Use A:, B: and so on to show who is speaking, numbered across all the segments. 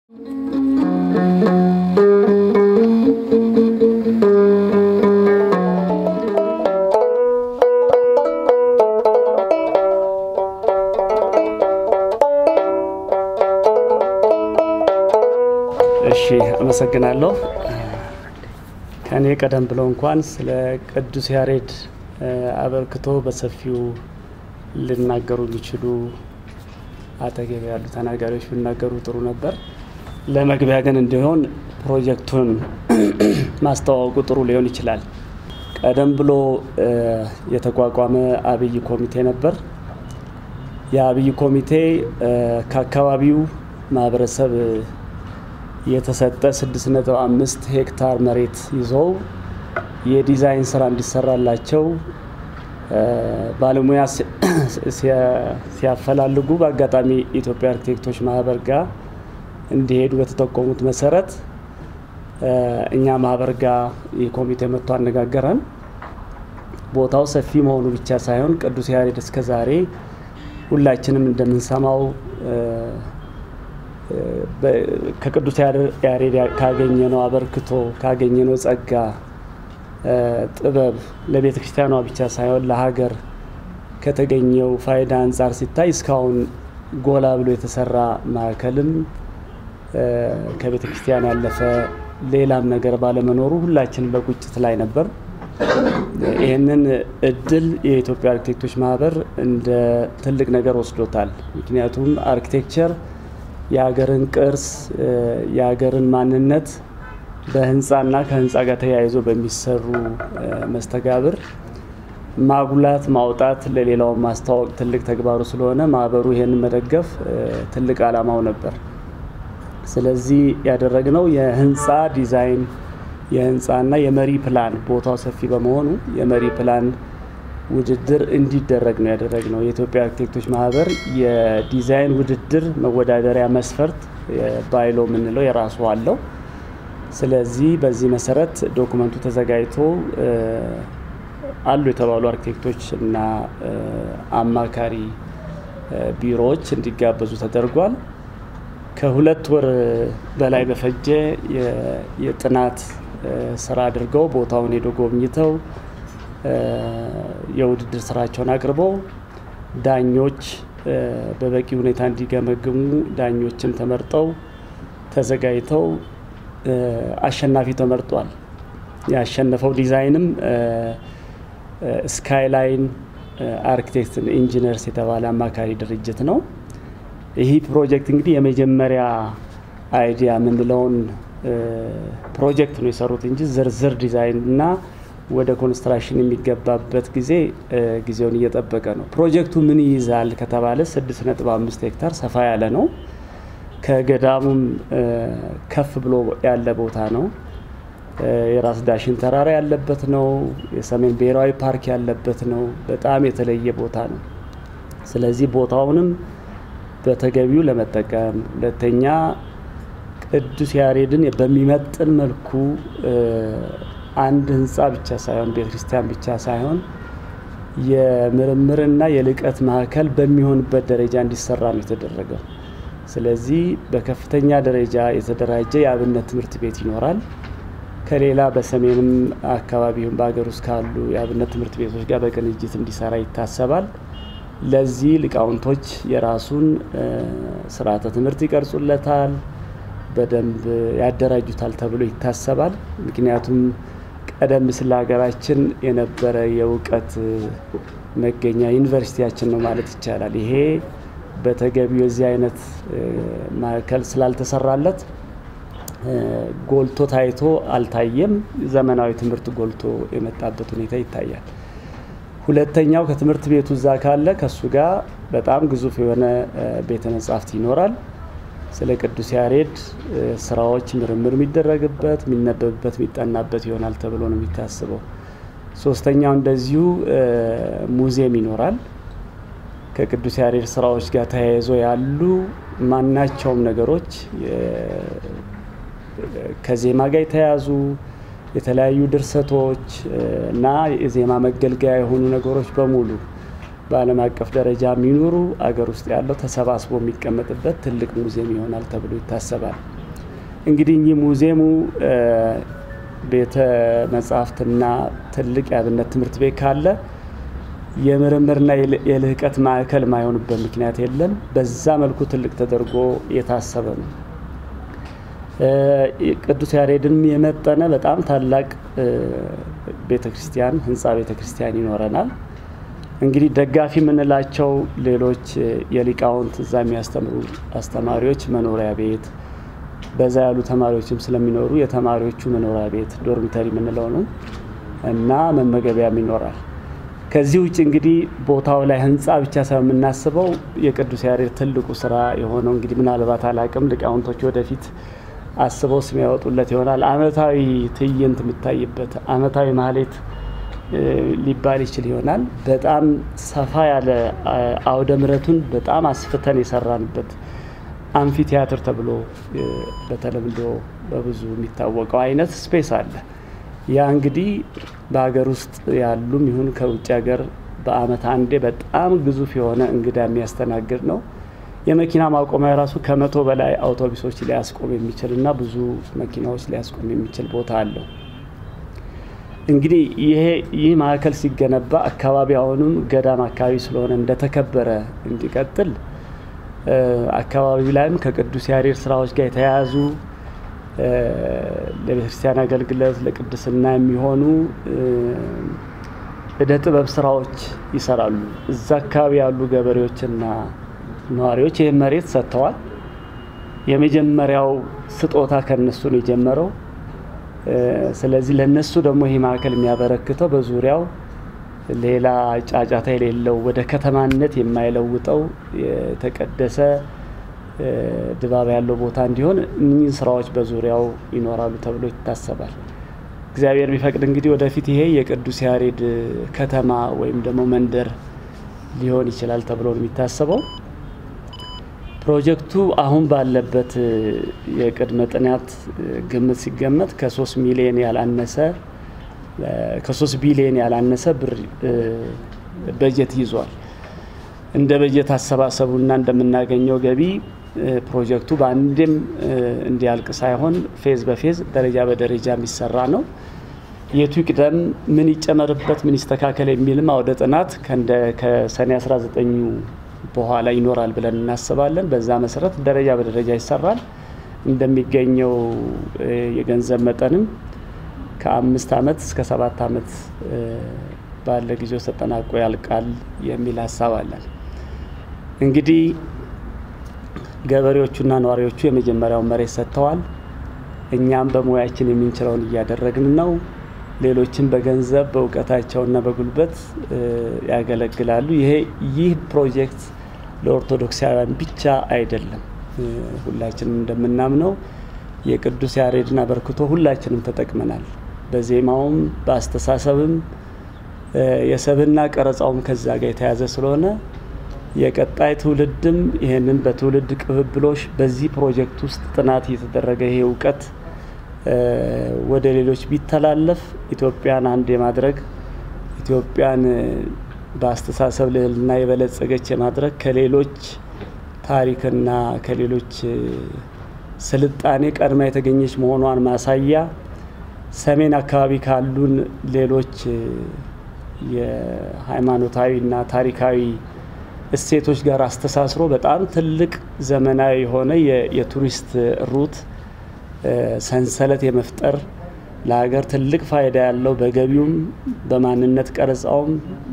A: እሺ አመሰግናለሁ። ከእኔ ቀደም ብሎ እንኳን ስለ ቅዱስ ያሬድ አበርክቶ በሰፊው ሊናገሩ የሚችሉ አጠገብ ያሉ ተናጋሪዎች ቢናገሩ ጥሩ ነበር። ለመግቢያ ግን እንዲሆን ፕሮጀክቱን ማስተዋወቁ ጥሩ ሊሆን ይችላል። ቀደም ብሎ የተቋቋመ አብይ ኮሚቴ ነበር። የአብይ ኮሚቴ ከአካባቢው ማህበረሰብ የተሰጠ 6.5 ሄክታር መሬት ይዘው የዲዛይን ስራ እንዲሰራላቸው ባለሙያ ሲያፈላልጉ በአጋጣሚ ኢትዮጵያ አርኪቴክቶች ማህበር ጋር እንዲሄዱ በተጠቆሙት መሰረት እኛ ማህበር ጋር ይህ ኮሚቴ መጥቶ አነጋገረን። ቦታው ሰፊ መሆኑ ብቻ ሳይሆን ቅዱስ ያሬድ እስከ ዛሬ ሁላችንም እንደምንሰማው ከቅዱስ ያሬድ ካገኘነው አበርክቶ ካገኘነው ጸጋ፣ ጥበብ ለቤተ ክርስቲያኗ ብቻ ሳይሆን ለሀገር ከተገኘው ፋይዳ አንጻር ሲታይ እስካሁን ጎላ ብሎ የተሰራ ማዕከልም ከቤተ ክርስቲያን ያለፈ ሌላም ነገር ባለመኖሩ ሁላችንም በቁጭት ላይ ነበር። ይህንን እድል የኢትዮጵያ አርኪቴክቶች ማህበር እንደ ትልቅ ነገር ወስዶታል። ምክንያቱም አርኪቴክቸር የሀገርን ቅርስ የሀገርን ማንነት በህንፃና ከህንፃ ጋር ተያይዞ በሚሰሩ መስተጋብር ማጉላት ማውጣት ለሌላው ማስተዋወቅ ትልቅ ተግባሩ ስለሆነ ማህበሩ ይሄንን መደገፍ ትልቅ ዓላማው ነበር። ስለዚህ ያደረግነው የህንፃ ዲዛይን የህንፃና የመሪ ፕላን ቦታው ሰፊ በመሆኑ የመሪ ፕላን ውድድር እንዲደረግ ነው ያደረግነው። የኢትዮጵያ አርኪቴክቶች ማህበር የዲዛይን ውድድር መወዳደሪያ መስፈርት ባይሎ የምንለው የራሱ አለው። ስለዚህ በዚህ መሰረት ዶኩመንቱ ተዘጋጅቶ አሉ የተባሉ አርኪቴክቶች እና አማካሪ ቢሮዎች እንዲጋበዙ ተደርጓል። ከሁለት ወር በላይ በፈጀ የጥናት ስራ አድርገው ቦታውን ሄዶ ጎብኝተው የውድድር ስራቸውን አቅርበው ዳኞች በበቂ ሁኔታ እንዲገመግሙ ዳኞችም ተመርጠው ተዘጋጅተው አሸናፊ ተመርጧል። ያሸነፈው ዲዛይንም ስካይላይን አርኪቴክት ኢንጂነርስ የተባለ አማካሪ ድርጅት ነው። ይህ ፕሮጀክት እንግዲህ የመጀመሪያ አይዲያ የምንለውን ፕሮጀክት ነው የሰሩት እንጂ ዝርዝር ዲዛይን እና ወደ ኮንስትራክሽን የሚገባበት ጊዜ ጊዜውን እየጠበቀ ነው። ፕሮጀክቱ ምን ይይዛል ከተባለ 6.5 ሄክታር ሰፋ ያለ ነው። ከገዳሙም ከፍ ብሎ ያለ ቦታ ነው። የራስ ዳሽን ተራራ ያለበት ነው። የሰሜን ብሔራዊ ፓርክ ያለበት ነው። በጣም የተለየ ቦታ ነው። ስለዚህ ቦታውንም በተገቢው ለመጠቀም ሁለተኛ ቅዱስ ያሬድን በሚመጥን መልኩ አንድ ህንፃ ብቻ ሳይሆን ቤተ ክርስቲያን ብቻ ሳይሆን የምርምርና የልቀት ማዕከል በሚሆንበት ደረጃ እንዲሰራ ነው የተደረገው። ስለዚህ በከፍተኛ ደረጃ የተደራጀ የአብነት ትምህርት ቤት ይኖራል። ከሌላ በሰሜንም አካባቢውን በሀገር ውስጥ ካሉ የአብነት ትምህርት ቤቶች ጋር በቅንጅት እንዲሰራ ይታሰባል። ለዚህ ሊቃውንቶች የራሱን ስርዓተ ትምህርት ይቀርጹለታል፣ በደንብ ያደራጁታል ተብሎ ይታሰባል። ምክንያቱም ቀደም ሲል ሀገራችን የነበረ የእውቀት መገኛ ዩኒቨርሲቲያችን ነው ማለት ይቻላል። ይሄ በተገቢው የዚህ አይነት ማዕከል ስላልተሰራለት ጎልቶ ታይቶ አልታየም። ዘመናዊ ትምህርት ጎልቶ የመጣበት ሁኔታ ይታያል። ሁለተኛው ከትምህርት ቤቱ እዛ ካለ ከእሱ ጋር በጣም ግዙፍ የሆነ ቤተ መጻሕፍት ይኖራል። ስለ ቅዱስ ያሬድ ስራዎች ምርምር የሚደረግበት የሚነበብበት የሚጠናበት ይሆናል ተብሎ ነው የሚታስበው። ሶስተኛው እንደዚሁ ሙዚየም ይኖራል። ከቅዱስ ያሬድ ስራዎች ጋር ተያይዞ ያሉ ማናቸውም ነገሮች ከዜማ ጋር የተያዙ የተለያዩ ድርሰቶች እና የዜማ መገልገያ የሆኑ ነገሮች በሙሉ በዓለም አቀፍ ደረጃ የሚኖሩ አገር ውስጥ ያለው ተሰባስቦ የሚቀመጥበት ትልቅ ሙዚየም ይሆናል ተብሎ ይታሰባል። እንግዲህ እኚህ ሙዚየሙ ቤተ መጻሕፍትና ትልቅ የአብነት ትምህርት ቤት ካለ የምርምርና የልህቀት ማዕከል ማይሆንበት ምክንያት የለም። በዛ መልኩ ትልቅ ተደርጎ የታሰበ ነው። ቅዱስ ያሬድን የመጠነ በጣም ታላቅ ቤተ ክርስቲያን ህንፃ ቤተ ክርስቲያን ይኖረናል። እንግዲህ ደጋፊ የምንላቸው ሌሎች የሊቃውንት እዛ የሚያስተምሩ አስተማሪዎች መኖሪያ ቤት በዛ ያሉ ተማሪዎችም ስለሚኖሩ የተማሪዎቹ መኖሪያ ቤት ዶርሚተሪ የምንለው ነው እና መመገቢያም ይኖራል። ከዚህ ውጭ እንግዲህ ቦታው ላይ ህንፃ ብቻ ሳይሆን የምናስበው የቅዱስ ያሬድ ትልቁ ስራ የሆነው እንግዲህ ምናልባት አላቅም ሊቃውንቶች ወደፊት አስበው ስም ያወጡለት ይሆናል። አመታዊ ትዕይንት የሚታይበት አመታዊ ማህሌት ሊባል ይችል ይሆናል። በጣም ሰፋ ያለ አውደ ምሕረቱን በጣም አስፍተን የሰራንበት አምፊ ቲያትር ተብሎ በተለምዶ በብዙ የሚታወቀው አይነት ስፔስ አለ። ያ እንግዲህ በሀገር ውስጥ ያሉም ይሁን ከውጭ ሀገር በአመት አንዴ በጣም ግዙፍ የሆነ እንግዳ የሚያስተናግድ ነው። የመኪና ማቆሚያ ራሱ ከመቶ በላይ አውቶቡሶች ሊያስቆም የሚችል እና ብዙ መኪናዎች ሊያስቆም የሚችል ቦታ አለው። እንግዲህ ይሄ ይህ ማዕከል ሲገነባ አካባቢ አሁንም ገዳም አካባቢ ስለሆነ እንደተከበረ እንዲቀጥል አካባቢው ላይም ከቅዱስ ያሬድ ስራዎች ጋር የተያያዙ ለቤተክርስቲያን አገልግሎት ለቅድስና የሚሆኑ እደ ጥበብ ስራዎች ይሰራሉ። እዛ አካባቢ ያሉ ገበሬዎችና ነዋሪዎች ይህን መሬት ሰጥተዋል። የመጀመሪያው ስጦታ ከነሱ ነው የጀመረው። ስለዚህ ለነሱ ደግሞ ይህ ማዕከል የሚያበረክተው በዙሪያው ሌላ ጫጫታ የሌለው ወደ ከተማነት የማይለውጠው የተቀደሰ ድባብ ያለው ቦታ እንዲሆን እነኝህን ስራዎች በዙሪያው ይኖራሉ ተብሎ ይታሰባል። እግዚአብሔር ቢፈቅድ እንግዲህ ወደፊት ይሄ የቅዱስ ያሬድ ከተማ ወይም ደግሞ መንደር ሊሆን ይችላል ተብሎ ነው የሚታሰበው። ፕሮጀክቱ አሁን ባለበት የቅድመ ጥናት ግምት ሲገመት ከሶስት ሚሊዮን ያላነሰ ከሶስት ቢሊዮን ያላነሰ ብር በጀት ይዟል። እንደ በጀት አሰባሰቡና እንደምናገኘው ገቢ ፕሮጀክቱ በአንዴም እንዲያልቅ ሳይሆን ፌዝ በፌዝ ደረጃ በደረጃ የሚሰራ ነው። የቱ ይቅደም፣ ምን ይጨመርበት፣ ምን ይስተካከል የሚልም አውደ ጥናት ከሰኔ 19 በኋላ ይኖራል ብለን እናስባለን። በዛ መሰረት ደረጃ በደረጃ ይሰራል። እንደሚገኘው የገንዘብ መጠንም ከአምስት ዓመት እስከ ሰባት ዓመት ባለ ጊዜ ውስጥ ተጠናቆ ያልቃል የሚል ሀሳብ አለን። እንግዲህ ገበሬዎቹና ነዋሪዎቹ የመጀመሪያውን መሬት ሰጥተዋል። እኛም በሙያችን የምንችለውን እያደረግን ነው። ሌሎችም በገንዘብ በእውቀታቸውና በጉልበት ያገለግላሉ። ይሄ ይህ ፕሮጀክት ለኦርቶዶክሳውያን ብቻ አይደለም። ሁላችንም እንደምናምነው የቅዱስ ያሬድን አበርክቶ ሁላችንም ተጠቅመናል። በዜማውም በአስተሳሰብም የሰብና ቀረጻውም ከዛ ጋር የተያዘ ስለሆነ የቀጣይ ትውልድም ይህንን በትውልድ ቅብብሎሽ በዚህ ፕሮጀክት ውስጥ ጥናት እየተደረገ ይሄ እውቀት ወደ ሌሎች ቢተላለፍ ኢትዮጵያን አንድ የማድረግ ኢትዮጵያን በአስተሳሰብ ልዕልና የበለጸገች የማድረግ ከሌሎች ታሪክና ከሌሎች ስልጣኔ ቀድማ የተገኘች መሆኗን ማሳያ ሰሜን አካባቢ ካሉን ሌሎች የሃይማኖታዊና ታሪካዊ እሴቶች ጋር አስተሳስሮ በጣም ትልቅ ዘመናዊ የሆነ የቱሪስት ሩት ሰንሰለት የመፍጠር ለሀገር ትልቅ ፋይዳ ያለው በገቢውም በማንነት ቀረጻውም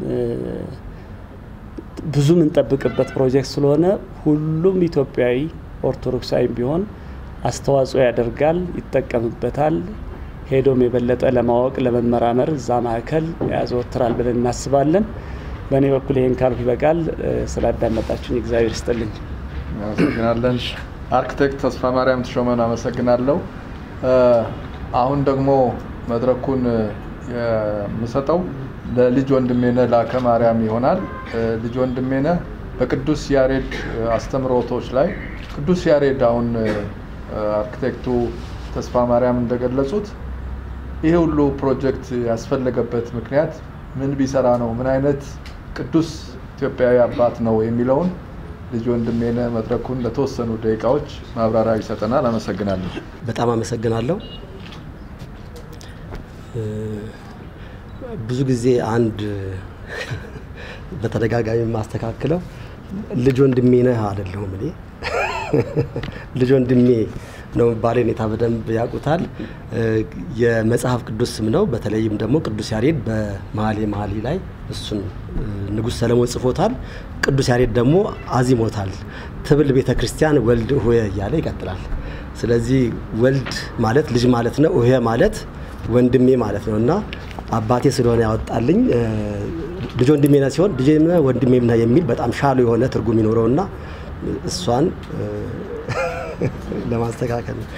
A: ብዙ የምንጠብቅበት ፕሮጀክት ስለሆነ ሁሉም ኢትዮጵያዊ ኦርቶዶክሳዊ ቢሆን አስተዋጽኦ ያደርጋል፣ ይጠቀምበታል። ሄዶም የበለጠ ለማወቅ ለመመራመር እዛ ማዕከል ያዘወትራል ብለን እናስባለን። በእኔ በኩል ይህን ካልኩ ይበቃል። ስላዳመጣችሁኝ እግዚአብሔር ይስጥልኝ።
B: አመሰግናለን። አርክቴክት ተስፋ ማርያም ተሾመን አመሰግናለሁ። አሁን ደግሞ መድረኩን የምሰጠው ለልጅ ወንድሜነህ ላከ ማርያም ይሆናል። ልጅ ወንድሜነህ በቅዱስ ያሬድ አስተምሮቶች ላይ ቅዱስ ያሬድ አሁን አርክቴክቱ ተስፋ ማርያም እንደገለጹት ይሄ ሁሉ ፕሮጀክት ያስፈለገበት ምክንያት ምን ቢሰራ ነው፣ ምን አይነት ቅዱስ ኢትዮጵያዊ አባት ነው የሚለውን ልጅ ወንድሜነ መድረኩን ለተወሰኑ ደቂቃዎች ማብራሪያ ይሰጠናል። አመሰግናለሁ።
C: በጣም አመሰግናለሁ። ብዙ ጊዜ አንድ በተደጋጋሚ የማስተካክለው ልጅ ወንድሜ ነህ አይደለሁም። እኔ ልጅ ወንድሜ ነው ባሌ ሁኔታ በደንብ ያውቁታል። የመጽሐፍ ቅዱስ ስም ነው። በተለይም ደግሞ ቅዱስ ያሬድ በመኃልየ መኃልይ ላይ እሱን ንጉሥ ሰለሞን ጽፎታል። ቅዱስ ያሬድ ደግሞ አዚሞታል። ትብል ቤተ ክርስቲያን ወልድ ሆየ እያለ ይቀጥላል። ስለዚህ ወልድ ማለት ልጅ ማለት ነው። ሆየ ማለት ወንድሜ ማለት ነው እና አባቴ ስለሆነ ያወጣልኝ ልጅ ወንድሜ ነህ ሲሆን ልጅ ወንድሜ ነህ የሚል በጣም ሻሉ የሆነ ትርጉም ይኖረውና እሷን ለማስተካከል ነው።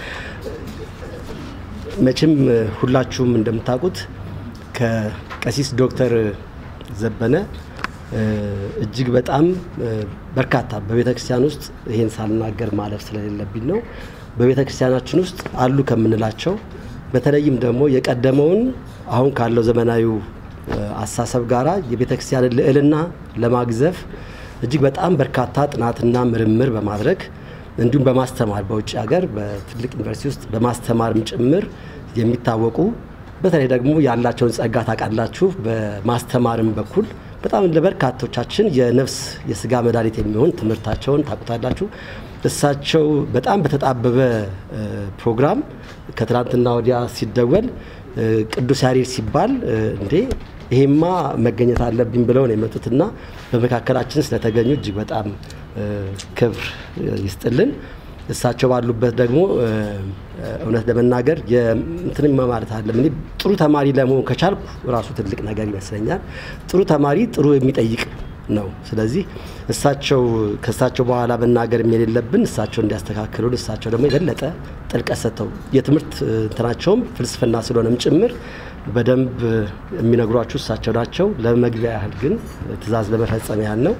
C: መቼም ሁላችሁም እንደምታውቁት ከቀሲስ ዶክተር ዘበነ እጅግ በጣም በርካታ በቤተ ክርስቲያን ውስጥ ይሄን ሳልናገር ማለፍ ስለሌለብኝ ነው። በቤተ ክርስቲያናችን ውስጥ አሉ ከምንላቸው በተለይም ደግሞ የቀደመውን አሁን ካለው ዘመናዊ አሳሰብ ጋራ የቤተ ክርስቲያንን ልዕልና ለማግዘፍ እጅግ በጣም በርካታ ጥናትና ምርምር በማድረግ እንዲሁም በማስተማር በውጭ ሀገር በትልቅ ዩኒቨርሲቲ ውስጥ በማስተማርም ጭምር የሚታወቁ በተለይ ደግሞ ያላቸውን ጸጋ ታውቃላችሁ። በማስተማርም በኩል በጣም ለበርካቶቻችን የነፍስ የስጋ መድኃኒት የሚሆን ትምህርታቸውን ታውቁታላችሁ። እሳቸው በጣም በተጣበበ ፕሮግራም ከትናንትና ወዲያ ሲደወል ቅዱስ ያሬድ ሲባል እንዴ ይሄማ መገኘት አለብኝ ብለው ነው የመጡትና በመካከላችን ስለተገኙ እጅግ በጣም ክብር ይስጥልን። እሳቸው ባሉበት ደግሞ እውነት ለመናገር እንትን ማለት አለም እኔ ጥሩ ተማሪ ለመሆን ከቻልኩ ራሱ ትልቅ ነገር ይመስለኛል። ጥሩ ተማሪ ጥሩ የሚጠይቅ ነው። ስለዚህ እሳቸው ከእሳቸው በኋላ መናገር የሌለብን እሳቸው እንዲያስተካክሉን እሳቸው ደግሞ የበለጠ ጥልቀት ሰጥተው የትምህርት እንትናቸውም ፍልስፍና ስለሆነም ጭምር በደንብ የሚነግሯችሁ እሳቸው ናቸው። ለመግቢያ ያህል ግን ትዕዛዝ ለመፈጸም ያህል ነው።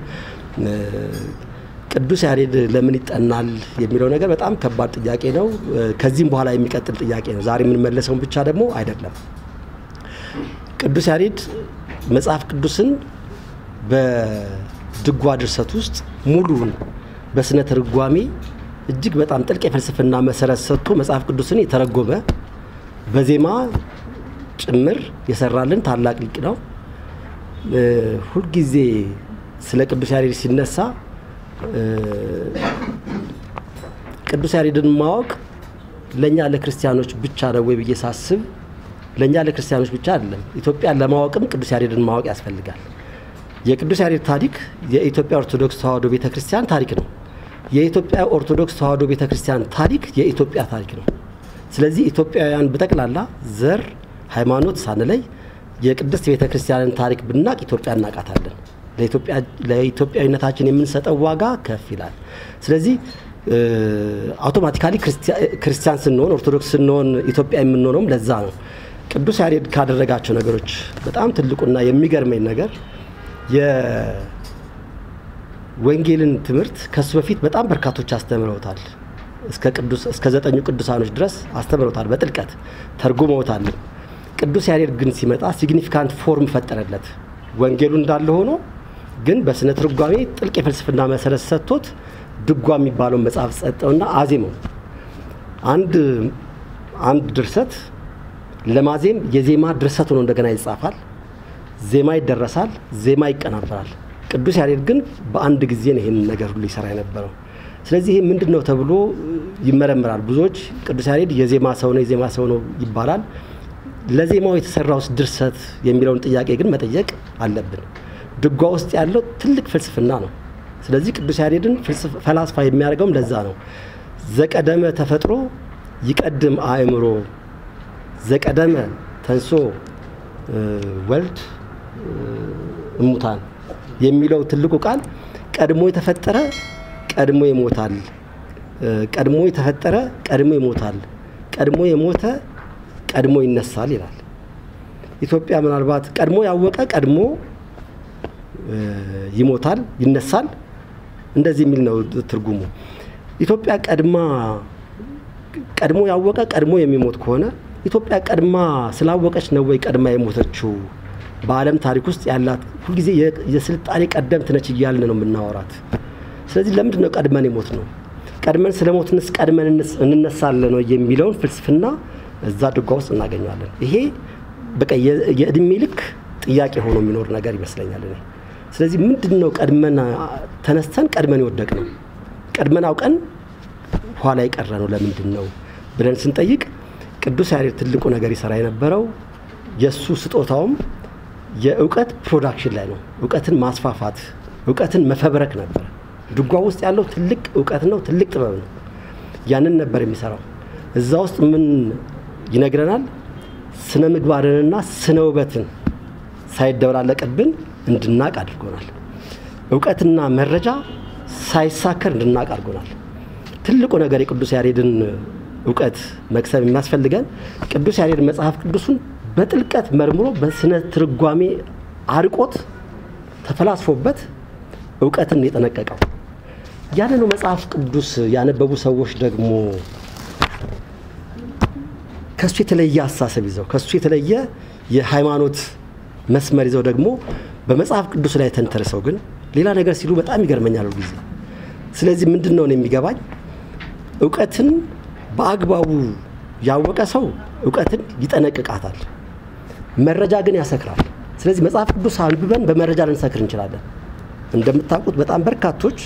C: ቅዱስ ያሬድ ለምን ይጠናል የሚለው ነገር በጣም ከባድ ጥያቄ ነው። ከዚህም በኋላ የሚቀጥል ጥያቄ ነው። ዛሬ የምንመለሰውን ብቻ ደግሞ አይደለም። ቅዱስ ያሬድ መጽሐፍ ቅዱስን በድጓ ድርሰት ውስጥ ሙሉውን በስነ ትርጓሜ እጅግ በጣም ጥልቅ የፍልስፍና መሰረት ሰጥቶ መጽሐፍ ቅዱስን የተረጎመ በዜማ ጭምር የሰራልን ታላቅ ሊቅ ነው። ሁልጊዜ ስለ ቅዱስ ያሬድ ሲነሳ ቅዱስ ያሬድን ማወቅ ለእኛ ለክርስቲያኖች ብቻ ነው ወይ ብዬ ሳስብ ለእኛ ለክርስቲያኖች ብቻ አይደለም። ኢትዮጵያን ለማወቅም ቅዱስ ያሬድን ማወቅ ያስፈልጋል። የቅዱስ ያሬድ ታሪክ የኢትዮጵያ ኦርቶዶክስ ተዋሕዶ ቤተ ክርስቲያን ታሪክ ነው። የኢትዮጵያ ኦርቶዶክስ ተዋሕዶ ቤተ ክርስቲያን ታሪክ የኢትዮጵያ ታሪክ ነው። ስለዚህ ኢትዮጵያውያን በጠቅላላ ዘር፣ ሃይማኖት ሳንለይ የቅድስት ቤተ ክርስቲያንን ታሪክ ብናቅ ኢትዮጵያ እናውቃታለን። ለኢትዮጵያዊነታችን የምንሰጠው ዋጋ ከፍ ይላል። ስለዚህ አውቶማቲካሊ ክርስቲያን ስንሆን ኦርቶዶክስ ስንሆን ኢትዮጵያ የምንሆነውም ለዛ ነው። ቅዱስ ያሬድ ካደረጋቸው ነገሮች በጣም ትልቁና የሚገርመኝ ነገር የወንጌልን ትምህርት ከሱ በፊት በጣም በርካቶች አስተምረውታል። እስከ ዘጠኙ ቅዱሳኖች ድረስ አስተምረውታል፣ በጥልቀት ተርጉመውታል። ቅዱስ ያሬድ ግን ሲመጣ ሲግኒፊካንት ፎርም ፈጠረለት። ወንጌሉ እንዳለ ሆኖ ግን በስነ ትርጓሜ ጥልቅ የፍልስፍና መሰረት ሰጥቶት ድጓ የሚባለውን መጽሐፍ ሰጠውና አዜመው። አንድ አንድ ድርሰት ለማዜም የዜማ ድርሰት ሆኖ እንደገና ይጻፋል፣ ዜማ ይደረሳል፣ ዜማ ይቀናበራል። ቅዱስ ያሬድ ግን በአንድ ጊዜ ነው ይህን ነገር ሁሉ ይሰራ የነበረው። ስለዚህ ይህ ምንድን ነው ተብሎ ይመረምራል። ብዙዎች ቅዱስ ያሬድ የዜማ ሰው ነው የዜማ ሰው ነው ይባላል። ለዜማው የተሰራውስ ድርሰት የሚለውን ጥያቄ ግን መጠየቅ አለብን። ድጓ ውስጥ ያለው ትልቅ ፍልስፍና ነው። ስለዚህ ቅዱስ ያሬድን ፈላስፋ የሚያደርገውም ለዛ ነው። ዘቀደመ ተፈጥሮ ይቀድም አእምሮ፣ ዘቀደመ ተንሶ ወልድ እሙታን የሚለው ትልቁ ቃል ቀድሞ የተፈጠረ ቀድሞ ይሞታል፣ ቀድሞ የተፈጠረ ቀድሞ ይሞታል፣ ቀድሞ የሞተ ቀድሞ ይነሳል ይላል። ኢትዮጵያ ምናልባት ቀድሞ ያወቀ ቀድሞ ይሞታል፣ ይነሳል እንደዚህ የሚል ነው ትርጉሙ። ኢትዮጵያ ቀድማ ቀድሞ ያወቀ ቀድሞ የሚሞት ከሆነ ኢትዮጵያ ቀድማ ስላወቀች ነው ወይ ቀድማ የሞተችው? በዓለም ታሪክ ውስጥ ያላት ሁልጊዜ የስልጣኔ ቀደምት ነች እያልን ነው የምናወራት። ስለዚህ ለምንድን ነው ቀድመን የሞት ነው? ቀድመን ስለ ሞትንስ ቀድመን እንነሳለን ነው የሚለውን ፍልስፍና እዛ ድጓ ውስጥ እናገኘዋለን። ይሄ በቃ የእድሜ ልክ ጥያቄ ሆኖ የሚኖር ነገር ይመስለኛል እኔ። ስለዚህ ምንድን ነው ቀድመን ተነስተን ቀድመን የወደቅ ነው? ቀድመን አውቀን ኋላ የቀረ ነው ለምንድን ነው ብለን ስንጠይቅ ቅዱስ ያሬድ ትልቁ ነገር ይሰራ የነበረው የእሱ ስጦታውም የእውቀት ፕሮዳክሽን ላይ ነው። እውቀትን ማስፋፋት፣ እውቀትን መፈብረክ ነበር። ድጓ ውስጥ ያለው ትልቅ እውቀት ነው፣ ትልቅ ጥበብ ነው። ያንን ነበር የሚሰራው። እዛ ውስጥ ምን ይነግረናል? ስነ ምግባርንና ስነ ውበትን ሳይደበላለቅብን እንድናቅ አድርጎናል። እውቀትና መረጃ ሳይሳከር እንድናቅ አድርጎናል። ትልቁ ነገር የቅዱስ ያሬድን እውቀት መክሰብ የሚያስፈልገን ቅዱስ ያሬድ መጽሐፍ ቅዱሱን በጥልቀት መርምሮ በስነ ትርጓሜ አርቆት ተፈላስፎበት እውቀትን የጠነቀቀው ያንኑ መጽሐፍ ቅዱስ ያነበቡ ሰዎች ደግሞ ከእሱ የተለየ አስተሳሰብ ይዘው ከእሱ የተለየ የሃይማኖት መስመር ይዘው ደግሞ በመጽሐፍ ቅዱስ ላይ ተንተርሰው ግን ሌላ ነገር ሲሉ በጣም ይገርመኛል ጊዜ። ስለዚህ ምንድን ነው የሚገባኝ እውቀትን በአግባቡ ያወቀ ሰው እውቀትን ይጠነቅቃታል። መረጃ ግን ያሰክራል። ስለዚህ መጽሐፍ ቅዱስ አንብበን በመረጃ ልንሰክር እንችላለን። እንደምታውቁት በጣም በርካቶች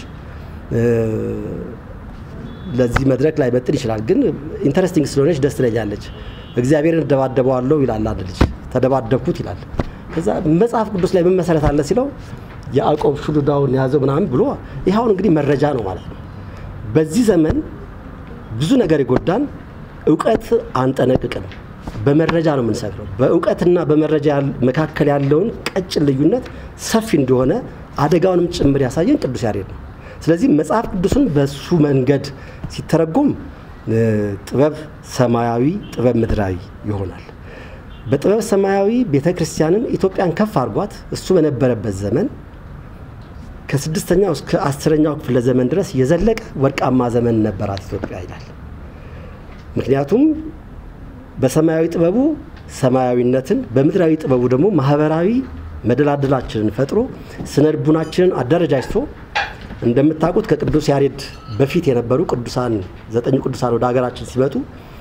C: ለዚህ መድረክ ላይ መጥን ይችላል፣ ግን ኢንተረስቲንግ ስለሆነች ደስ ትለኛለች። እግዚአብሔርን እደባደበዋለሁ ይላል አንድ ልጅ፣ ተደባደብኩት ይላል። ከዛ መጽሐፍ ቅዱስ ላይ ምን መሰረት አለ ሲለው ያዕቆብ ሹሉዳውን ያዘው ምናምን ብሎ ይኸውን እንግዲህ መረጃ ነው ማለት ነው። በዚህ ዘመን ብዙ ነገር የጎዳን እውቀት አንጠነቅቅም። በመረጃ ነው የምንሰክረው። በእውቀትና በመረጃ መካከል ያለውን ቀጭን ልዩነት ሰፊ እንደሆነ አደጋውንም ጭምር ያሳየን ቅዱስ ያሬድ ነው። ስለዚህ መጽሐፍ ቅዱስን በሱ መንገድ ሲተረጎም ጥበብ ሰማያዊ፣ ጥበብ ምድራዊ ይሆናል። በጥበብ ሰማያዊ ቤተ ክርስቲያንን ኢትዮጵያን ከፍ አድርጓት እሱ በነበረበት ዘመን ከስድስተኛው እስከ አስረኛው ክፍለ ዘመን ድረስ የዘለቀ ወርቃማ ዘመን ነበራት ኢትዮጵያ ይላል። ምክንያቱም በሰማያዊ ጥበቡ ሰማያዊነትን በምድራዊ ጥበቡ ደግሞ ማህበራዊ መደላደላችንን ፈጥሮ ስነ ልቡናችንን አደረጃጅቶ እንደምታውቁት ከቅዱስ ያሬድ በፊት የነበሩ ቅዱሳን ዘጠኙ ቅዱሳን ወደ ሀገራችን ሲመጡ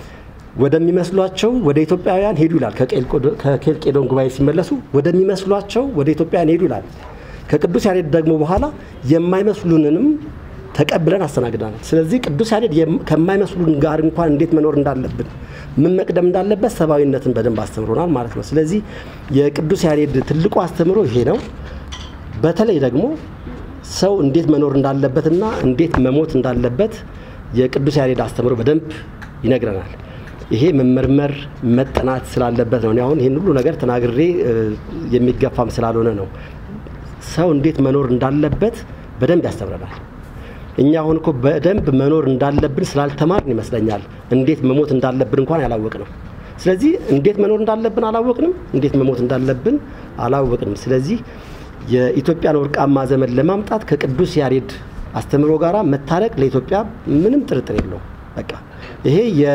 C: ወደሚመስሏቸው ወደ ኢትዮጵያውያን ሄዱ ይላል። ከኬልቄዶን ጉባኤ ሲመለሱ ወደሚመስሏቸው ወደ ኢትዮጵያውያን ሄዱ ይላል። ከቅዱስ ያሬድ ደግሞ በኋላ የማይመስሉንንም ተቀብለን አስተናግደናል። ስለዚህ ቅዱስ ያሬድ ከማይመስሉን ጋር እንኳን እንዴት መኖር እንዳለብን ምን መቅደም እንዳለበት ሰብአዊነትን በደንብ አስተምሮናል ማለት ነው። ስለዚህ የቅዱስ ያሬድ ትልቁ አስተምሮ ይሄ ነው። በተለይ ደግሞ ሰው እንዴት መኖር እንዳለበትና እንዴት መሞት እንዳለበት የቅዱስ ያሬድ አስተምሮ በደንብ ይነግረናል። ይሄ መመርመር መጠናት ስላለበት ነው። እኔ አሁን ይህን ሁሉ ነገር ተናግሬ የሚገፋም ስላልሆነ ነው። ሰው እንዴት መኖር እንዳለበት በደንብ ያስተምረናል። እኛ አሁን እኮ በደንብ መኖር እንዳለብን ስላልተማርን ይመስለኛል እንዴት መሞት እንዳለብን እንኳን ያላወቅ ነው። ስለዚህ እንዴት መኖር እንዳለብን አላወቅንም፣ እንዴት መሞት እንዳለብን አላወቅንም። ስለዚህ የኢትዮጵያን ወርቃማ ዘመን ለማምጣት ከቅዱስ ያሬድ አስተምሮ ጋራ መታረቅ ለኢትዮጵያ ምንም ጥርጥር የለውም። በቃ ይሄ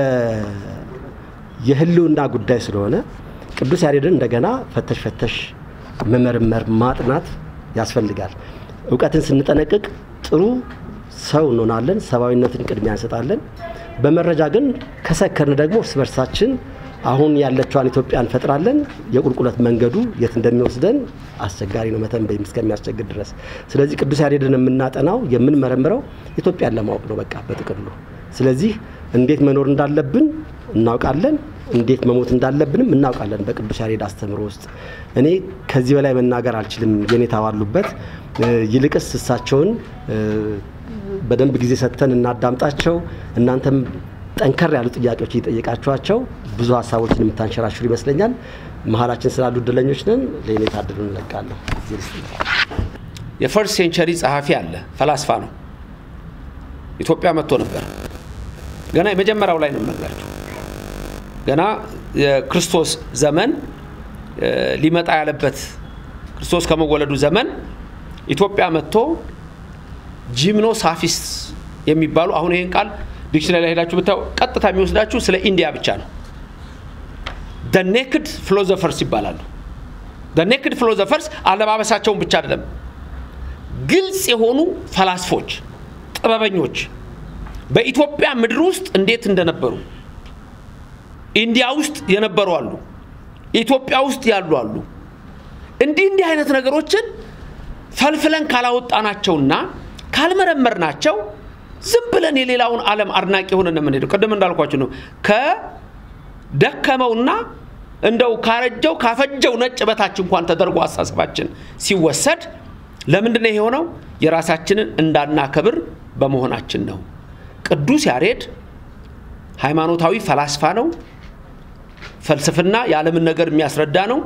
C: የህልውና ጉዳይ ስለሆነ ቅዱስ ያሬድን እንደገና ፈተሽ ፈተሽ መመርመር ማጥናት ያስፈልጋል። እውቀትን ስንጠነቅቅ ጥሩ ሰው እንሆናለን። ሰብአዊነትን ቅድሚያ እንሰጣለን። በመረጃ ግን ከሰከርን ደግሞ እርስ በርሳችን አሁን ያለችዋን ኢትዮጵያ እንፈጥራለን። የቁልቁለት መንገዱ የት እንደሚወስደን አስቸጋሪ ነው መተንበይ እስከሚያስቸግር ድረስ። ስለዚህ ቅዱስ ያሬድን የምናጠናው የምንመረምረው ኢትዮጵያን ለማወቅ ነው በቃ በጥቅሉ። ስለዚህ እንዴት መኖር እንዳለብን እናውቃለን፣ እንዴት መሞት እንዳለብንም እናውቃለን በቅዱስ ያሬድ አስተምሮ ውስጥ። እኔ ከዚህ በላይ መናገር አልችልም የኔታ ባሉበት። ይልቅስ እሳቸውን በደንብ ጊዜ ሰጥተን እናዳምጣቸው። እናንተም ጠንከር ያሉ ጥያቄዎች እየጠየቃችኋቸው ብዙ ሀሳቦችን የምታንሸራሽሩ ይመስለኛል። መሀላችን ስላሉ እድለኞች ነን። ለኔታ እድሉ እንለቃለሁ።
D: የፈርስት ሴንቸሪ ጸሐፊ አለ፣ ፈላስፋ ነው። ኢትዮጵያ መጥቶ ነበር። ገና የመጀመሪያው ላይ ነው የምነግራቸው። ገና የክርስቶስ ዘመን ሊመጣ ያለበት ክርስቶስ ከመወለዱ ዘመን ኢትዮጵያ መጥቶ ጂምኖ ሳፊስት የሚባሉ አሁን ይህን ቃል ዲክሽነሪ ላይ ሄዳችሁ ብታዩ ቀጥታ የሚወስዳችሁ ስለ ኢንዲያ ብቻ ነው። ደ ኔክድ ፊሎዞፈርስ ይባላሉ። ደ ኔክድ ፊሎዞፈርስ አለባበሳቸውን ብቻ አይደለም፣ ግልጽ የሆኑ ፈላስፎች ጥበበኞች በኢትዮጵያ ምድር ውስጥ እንዴት እንደነበሩ ኢንዲያ ውስጥ የነበሩ አሉ፣ ኢትዮጵያ ውስጥ ያሉ አሉ። እንዲህ እንዲህ አይነት ነገሮችን ፈልፍለን ካላወጣናቸውና ካልመረመርናቸው ዝም ብለን የሌላውን ዓለም አድናቂ ሆነን የምንሄደው ቅድም እንዳልኳችሁ ነው። ከደከመውና እንደው ካረጀው ካፈጀው ነጭ በታች እንኳን ተደርጎ አሳሰባችን ሲወሰድ ለምንድን ነው የሆነው? የራሳችንን እንዳናከብር በመሆናችን ነው። ቅዱስ ያሬድ ሃይማኖታዊ ፈላስፋ ነው። ፍልስፍና የዓለምን ነገር የሚያስረዳ ነው።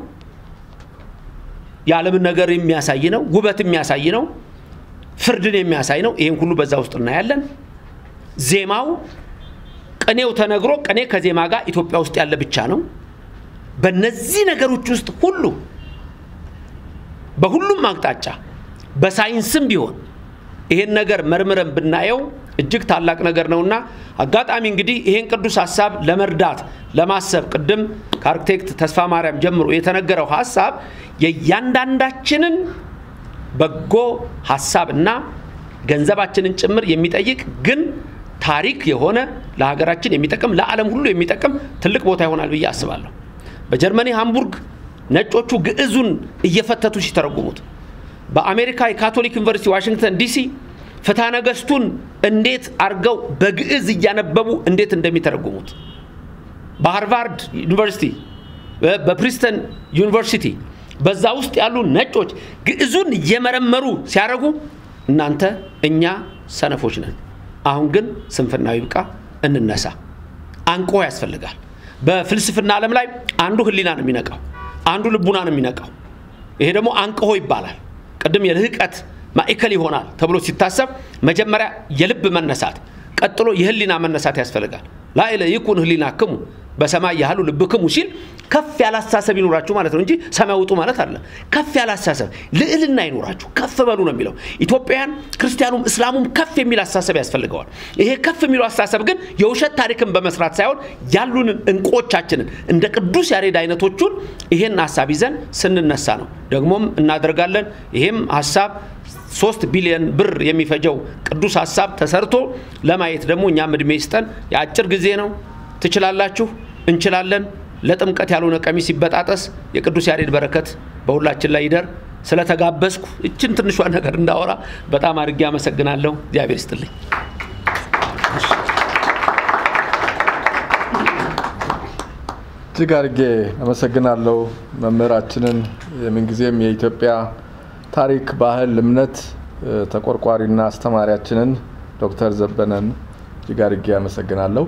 D: የዓለምን ነገር የሚያሳይ ነው። ውበት የሚያሳይ ነው። ፍርድን የሚያሳይ ነው። ይህን ሁሉ በዛ ውስጥ እናያለን። ዜማው ቅኔው ተነግሮ ቅኔ ከዜማ ጋር ኢትዮጵያ ውስጥ ያለ ብቻ ነው። በነዚህ ነገሮች ውስጥ ሁሉ በሁሉም አቅጣጫ በሳይንስም ቢሆን ይሄን ነገር መርምረን ብናየው እጅግ ታላቅ ነገር ነውና አጋጣሚ እንግዲህ ይሄን ቅዱስ ሀሳብ ለመርዳት ለማሰብ ቅድም ከአርክቴክት ተስፋ ማርያም ጀምሮ የተነገረው ሀሳብ የእያንዳንዳችንን በጎ ሀሳብ እና ገንዘባችንን ጭምር የሚጠይቅ ግን ታሪክ የሆነ ለሀገራችን የሚጠቅም ለዓለም ሁሉ የሚጠቅም ትልቅ ቦታ ይሆናል ብዬ አስባለሁ። በጀርመኒ ሃምቡርግ ነጮቹ ግዕዙን እየፈተቱ ሲተረጉሙት፣ በአሜሪካ የካቶሊክ ዩኒቨርሲቲ ዋሽንግተን ዲሲ ፍትሐ ነገሥቱን እንዴት አድርገው በግዕዝ እያነበቡ እንዴት እንደሚተረጉሙት፣ በሃርቫርድ ዩኒቨርሲቲ፣ በፕሪስተን ዩኒቨርሲቲ በዛ ውስጥ ያሉ ነጮች ግዕዙን እየመረመሩ ሲያደርጉ እናንተ እኛ ሰነፎች ነን። አሁን ግን ስንፍናዊ ይብቃ፣ እንነሳ። አንቆ ያስፈልጋል። በፍልስፍና ዓለም ላይ አንዱ ህሊና ነው የሚነቃው፣ አንዱ ልቡና ነው የሚነቃው። ይሄ ደግሞ አንቅሆ ይባላል። ቅድም የልህቀት ማዕከል ይሆናል ተብሎ ሲታሰብ መጀመሪያ የልብ መነሳት፣ ቀጥሎ የህሊና መነሳት ያስፈልጋል። ላዕለ ይኩን ህሊናክሙ በሰማይ ያህሉ ልብክሙ ሲል ከፍ ያለ አስተሳሰብ ይኖራችሁ ማለት ነው እንጂ ሰማይ ውጡ ማለት አለ። ከፍ ያለ አስተሳሰብ ልዕልና ይኖራችሁ ከፍ በሉ ነው የሚለው። ኢትዮጵያውያን ክርስቲያኑም እስላሙም ከፍ የሚል አስተሳሰብ ያስፈልገዋል። ይሄ ከፍ የሚለው አስተሳሰብ ግን የውሸት ታሪክን በመስራት ሳይሆን ያሉንን እንቁዎቻችንን እንደ ቅዱስ ያሬድ አይነቶቹን ይሄን ሀሳብ ይዘን ስንነሳ ነው። ደግሞም እናደርጋለን። ይሄም ሀሳብ ሶስት ቢሊዮን ብር የሚፈጀው ቅዱስ ሀሳብ ተሰርቶ ለማየት ደግሞ እኛም እድሜ ይስጠን። የአጭር ጊዜ ነው። ትችላላችሁ፣ እንችላለን። ለጥምቀት ያልሆነ ቀሚስ ሲበጣጠስ የቅዱስ ያሬድ በረከት በሁላችን ላይ ይደር። ስለተጋበዝኩ እችን ትንሿ ነገር እንዳወራ በጣም አድርጌ አመሰግናለሁ። እግዚአብሔር ይስጥልኝ።
B: እጅግ አድርጌ አመሰግናለሁ መምህራችንን የምንጊዜም የኢትዮጵያ ታሪክ፣ ባህል፣ እምነት ተቆርቋሪና አስተማሪያችንን ዶክተር ዘበነን እጅግ አድርጌ አመሰግናለሁ።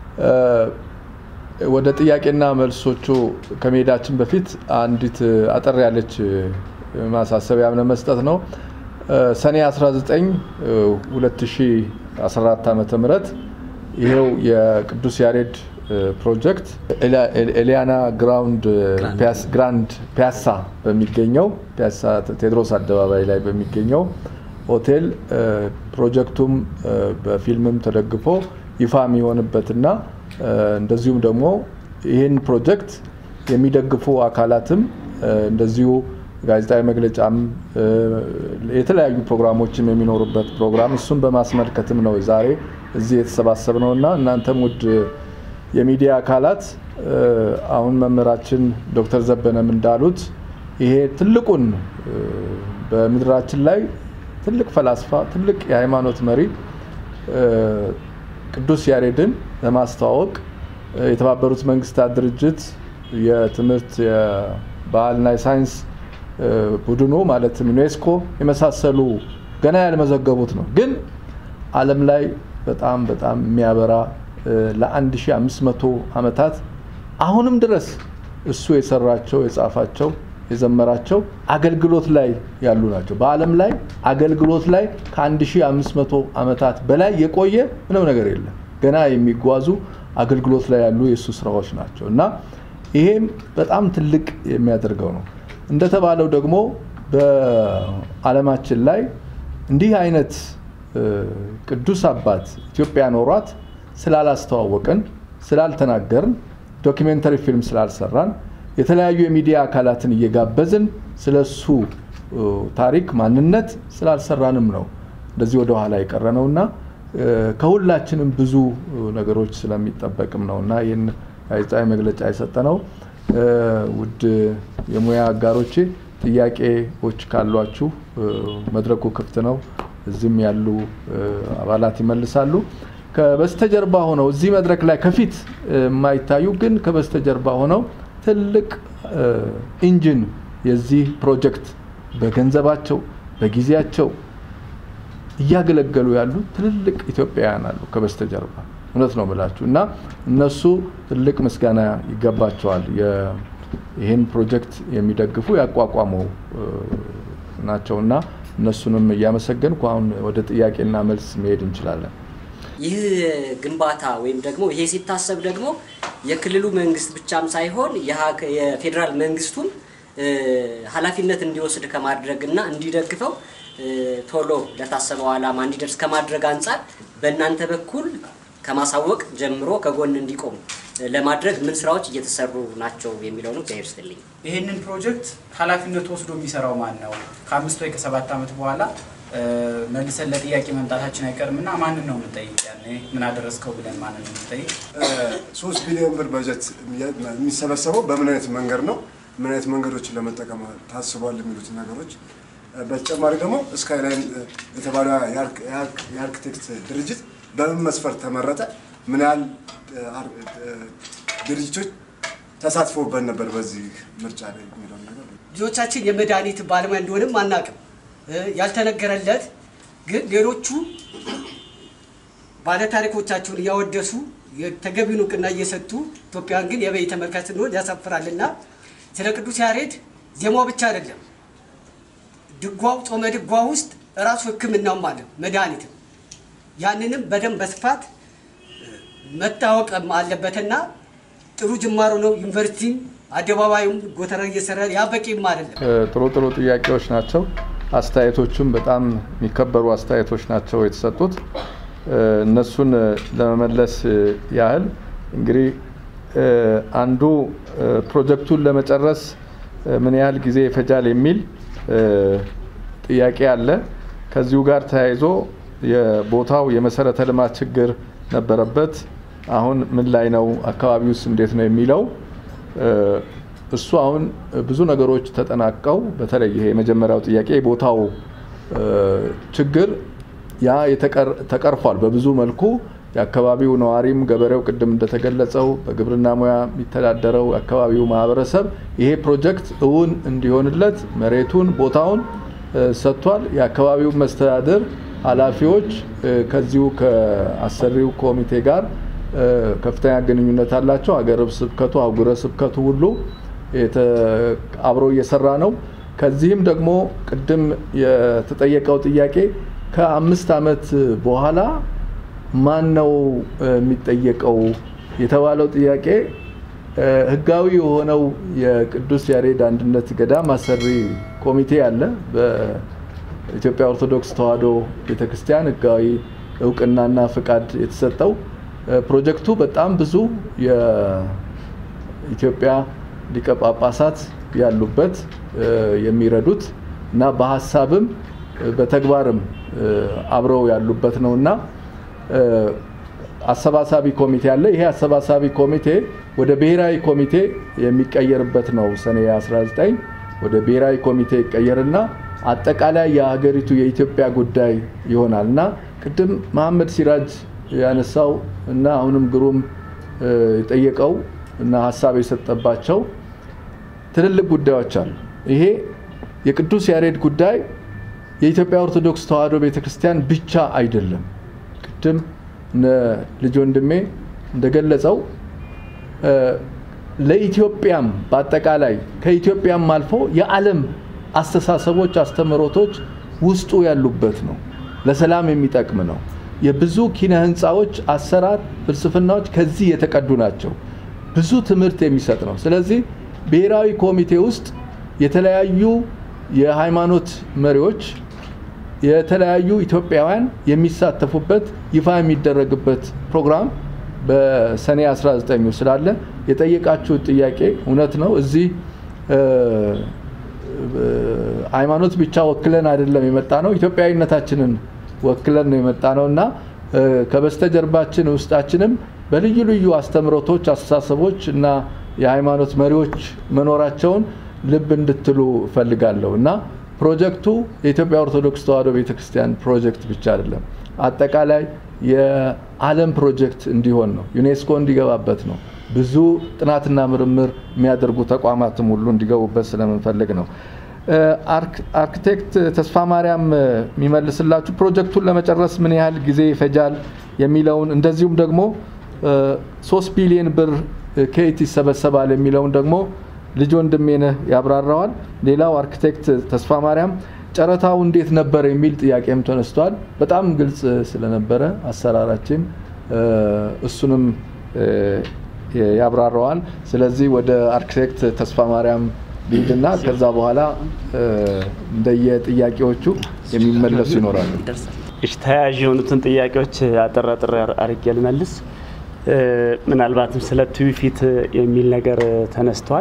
B: ወደ ጥያቄና መልሶቹ ከመሄዳችን በፊት አንዲት አጠር ያለች ማሳሰቢያ ለመስጠት ነው። ሰኔ 19 2014 ዓ ም ይሄው የቅዱስ ያሬድ ፕሮጀክት ኤሊያና ግራውንድ ግራንድ ፒያሳ በሚገኘው ፒያሳ ቴዎድሮስ አደባባይ ላይ በሚገኘው ሆቴል ፕሮጀክቱም በፊልምም ተደግፎ ይፋ የሚሆንበትና እንደዚሁም ደግሞ ይህን ፕሮጀክት የሚደግፉ አካላትም እንደዚሁ ጋዜጣዊ መግለጫም የተለያዩ ፕሮግራሞችም የሚኖሩበት ፕሮግራም እሱን በማስመልከትም ነው ዛሬ እዚህ የተሰባሰብ ነው እና እናንተም ውድ የሚዲያ አካላት አሁን መምህራችን ዶክተር ዘበነም እንዳሉት ይሄ ትልቁን በምድራችን ላይ ትልቅ ፈላስፋ ትልቅ የሃይማኖት መሪ ቅዱስ ያሬድን ለማስተዋወቅ የተባበሩት መንግስታት ድርጅት የትምህርት የባህልና የሳይንስ ቡድኑ ማለትም ዩኔስኮ የመሳሰሉ ገና ያልመዘገቡት ነው። ግን ዓለም ላይ በጣም በጣም የሚያበራ ለ1500 ዓመታት አሁንም ድረስ እሱ የሰራቸው የጻፋቸው የዘመራቸው አገልግሎት ላይ ያሉ ናቸው። በዓለም ላይ አገልግሎት ላይ ከ1500 ዓመታት በላይ የቆየ ምንም ነገር የለም። ገና የሚጓዙ አገልግሎት ላይ ያሉ የእሱ ስራዎች ናቸው እና ይሄም በጣም ትልቅ የሚያደርገው ነው። እንደተባለው ደግሞ በዓለማችን ላይ እንዲህ አይነት ቅዱስ አባት ኢትዮጵያ ኖሯት ስላላስተዋወቅን፣ ስላልተናገርን፣ ዶኪሜንተሪ ፊልም ስላልሰራን የተለያዩ የሚዲያ አካላትን እየጋበዝን ስለ እሱ ታሪክ ማንነት ስላልሰራንም ነው እንደዚህ ወደ ኋላ የቀረ ነው እና ከሁላችንም ብዙ ነገሮች ስለሚጠበቅም ነው እና ይህን ጋዜጣዊ መግለጫ የሰጠ ነው። ውድ የሙያ አጋሮቼ ጥያቄዎች ካሏችሁ መድረኩ ክፍት ነው። እዚህም ያሉ አባላት ይመልሳሉ። ከበስተጀርባ ሆነው እዚህ መድረክ ላይ ከፊት የማይታዩ ግን ከበስተጀርባ ሆነው ትልቅ ኢንጂን የዚህ ፕሮጀክት በገንዘባቸው በጊዜያቸው እያገለገሉ ያሉ ትልልቅ ኢትዮጵያውያን አሉ ከበስተጀርባ እውነት ነው ብላችሁ እና እነሱ ትልቅ ምስጋና ይገባቸዋል። ይህን ፕሮጀክት የሚደግፉ ያቋቋሙ ናቸው እና እነሱንም እያመሰገንኩ አሁን ወደ ጥያቄና መልስ መሄድ እንችላለን።
E: ይህ ግንባታ ወይም ደግሞ ይሄ ሲታሰብ ደግሞ የክልሉ መንግስት ብቻም ሳይሆን የፌዴራል መንግስቱም ኃላፊነት እንዲወስድ ከማድረግ እና እንዲደግፈው ቶሎ ለታሰበው ዓላማ እንዲደርስ ከማድረግ አንጻር በእናንተ በኩል ከማሳወቅ ጀምሮ ከጎን እንዲቆሙ ለማድረግ ምን ስራዎች እየተሰሩ ናቸው የሚለው ነው። እግዚአብሔር ይስጥልኝ።
F: ይህንን ፕሮጀክት ኃላፊነት ወስዶ የሚሰራው ማን ነው? ከአምስት ወይ ከሰባት ዓመት በኋላ መልሰን ለጥያቄ መምጣታችን አይቀርም እና ማንን ነው የምንጠይቅ? ያኔ ምን አደረስከው ብለን ማንን ነው የምንጠይቅ?
G: ሶስት ቢሊዮን ብር በጀት የሚሰበሰበው በምን አይነት መንገድ ነው? ምን አይነት መንገዶችን ለመጠቀም ታስቧል? የሚሉትን ነገሮች በተጨማሪ ደግሞ ስካይላይን የተባለ የአርክቴክት ድርጅት በምን መስፈርት ተመረጠ? ምን ያህል ድርጅቶች ተሳትፎበት ነበር በዚህ ምርጫ ላይ የሚለው ነገር
H: ልጆቻችን የመድኃኒት ባለሙያ እንደሆንም አናውቅም። ያልተነገረለት ግን ሌሎቹ ባለታሪኮቻቸውን እያወደሱ ተገቢውን እውቅና እየሰጡ ኢትዮጵያን ግን የበይ ተመልካች ስንሆን ያሳፍራልና ስለ ቅዱስ ያሬድ ዜማው ብቻ አይደለም ድጓው ጾመ ድጓ ውስጥ እራሱ ሕክምናውም አለ መድኃኒትም ያንንም በደንብ በስፋት መታወቅም አለበትና ጥሩ ጅማሮ ነው። ዩኒቨርሲቲም አደባባዩም ጎተራ እየሰራ ያ በቂም አይደለም።
B: ጥሩ ጥሩ ጥያቄዎች ናቸው። አስተያየቶቹም በጣም የሚከበሩ አስተያየቶች ናቸው የተሰጡት። እነሱን ለመመለስ ያህል እንግዲህ አንዱ ፕሮጀክቱን ለመጨረስ ምን ያህል ጊዜ ይፈጃል የሚል ጥያቄ አለ። ከዚሁ ጋር ተያይዞ የቦታው የመሰረተ ልማት ችግር ነበረበት። አሁን ምን ላይ ነው? አካባቢውስ እንዴት ነው የሚለው እሱ አሁን ብዙ ነገሮች ተጠናቀው በተለይ ይሄ የመጀመሪያው ጥያቄ የቦታው ችግር ያ ተቀርፏል በብዙ መልኩ የአካባቢው ነዋሪም ገበሬው ቅድም እንደተገለጸው በግብርና ሙያ የሚተዳደረው የአካባቢው ማህበረሰብ ይሄ ፕሮጀክት እውን እንዲሆንለት መሬቱን ቦታውን ሰጥቷል። የአካባቢው መስተዳድር ኃላፊዎች ከዚሁ ከአሰሪው ኮሚቴ ጋር ከፍተኛ ግንኙነት አላቸው። ሀገረ ስብከቱ፣ አህጉረ ስብከቱ ሁሉ አብሮ እየሰራ ነው። ከዚህም ደግሞ ቅድም የተጠየቀው ጥያቄ ከአምስት ዓመት በኋላ ማን ነው የሚጠየቀው የተባለው ጥያቄ ህጋዊ የሆነው የቅዱስ ያሬድ አንድነት ገዳም አሰሪ ኮሚቴ አለ። በኢትዮጵያ ኦርቶዶክስ ተዋሕዶ ቤተክርስቲያን ህጋዊ እውቅናና ፍቃድ የተሰጠው ፕሮጀክቱ በጣም ብዙ የኢትዮጵያ ሊቀ ጳጳሳት ያሉበት የሚረዱት እና በሀሳብም በተግባርም አብረው ያሉበት ነው እና አሰባሳቢ ኮሚቴ አለ። ይሄ አሰባሳቢ ኮሚቴ ወደ ብሔራዊ ኮሚቴ የሚቀየርበት ነው። ሰኔ 19 ወደ ብሔራዊ ኮሚቴ ይቀየርና አጠቃላይ የሀገሪቱ የኢትዮጵያ ጉዳይ ይሆናል እና ቅድም መሐመድ ሲራጅ ያነሳው እና አሁንም ግሩም የጠየቀው እና ሀሳብ የሰጠባቸው ትልልቅ ጉዳዮች አሉ። ይሄ የቅዱስ ያሬድ ጉዳይ የኢትዮጵያ ኦርቶዶክስ ተዋሕዶ ቤተክርስቲያን ብቻ አይደለም። ቅድም ልጅ ወንድሜ እንደገለጸው ለኢትዮጵያም በአጠቃላይ ከኢትዮጵያም አልፎ የዓለም አስተሳሰቦች፣ አስተምህሮቶች ውስጡ ያሉበት ነው። ለሰላም የሚጠቅም ነው። የብዙ ኪነ ህንፃዎች አሰራር ፍልስፍናዎች ከዚህ የተቀዱ ናቸው። ብዙ ትምህርት የሚሰጥ ነው። ስለዚህ ብሔራዊ ኮሚቴ ውስጥ የተለያዩ የሃይማኖት መሪዎች የተለያዩ ኢትዮጵያውያን የሚሳተፉበት ይፋ የሚደረግበት ፕሮግራም በሰኔ 19 ስላለ የጠየቃችሁት ጥያቄ እውነት ነው። እዚህ ሃይማኖት ብቻ ወክለን አይደለም የመጣ ነው። ኢትዮጵያዊነታችንን ወክለን ነው የመጣ ነው እና ከበስተጀርባችን ውስጣችንም በልዩ ልዩ አስተምሮቶች፣ አስተሳሰቦች እና የሃይማኖት መሪዎች መኖራቸውን ልብ እንድትሉ እፈልጋለሁ እና ፕሮጀክቱ የኢትዮጵያ ኦርቶዶክስ ተዋሕዶ ቤተክርስቲያን ፕሮጀክት ብቻ አይደለም፣ አጠቃላይ የዓለም ፕሮጀክት እንዲሆን ነው። ዩኔስኮ እንዲገባበት ነው። ብዙ ጥናትና ምርምር የሚያደርጉ ተቋማትም ሁሉ እንዲገቡበት ስለምንፈልግ ነው። አርክቴክት ተስፋ ማርያም የሚመልስላችሁ ፕሮጀክቱን ለመጨረስ ምን ያህል ጊዜ ይፈጃል የሚለውን እንደዚሁም ደግሞ ሶስት ቢሊዮን ብር ከየት ይሰበሰባል የሚለውን ደግሞ ልጅ ወንድሜነህ ያብራራዋል። ሌላው አርክቴክት ተስፋ ማርያም ጨረታው እንዴት ነበር የሚል ጥያቄም ተነስቷል። በጣም ግልጽ ስለነበረ አሰራራችን እሱንም ያብራራዋል። ስለዚህ ወደ አርክቴክት ተስፋ ማርያም ሊድና ከዛ በኋላ እንደየጥያቄዎቹ የሚመለሱ ይኖራሉ።
A: እሺ ተያያዥ የሆኑትን ጥያቄዎች አጠር አጠር አድርጌ ልመልስ። ምናልባትም ስለ ትውፊት የሚል ነገር ተነስቷል።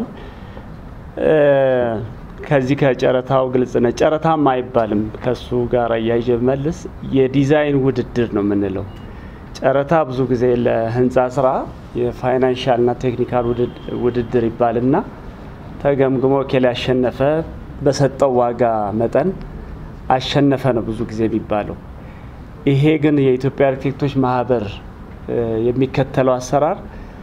A: ከዚህ ከጨረታው ግልጽ ነው። ጨረታም አይባልም። ከሱ ጋር እያይዤ መልስ የዲዛይን ውድድር ነው የምንለው። ጨረታ ብዙ ጊዜ ለህንፃ ስራ የፋይናንሻልና ቴክኒካል ውድድር ይባልና ተገምግሞ ኬል ያሸነፈ በሰጠው ዋጋ መጠን አሸነፈ ነው ብዙ ጊዜ የሚባለው። ይሄ ግን የኢትዮጵያ አርኪቴክቶች ማህበር የሚከተለው አሰራር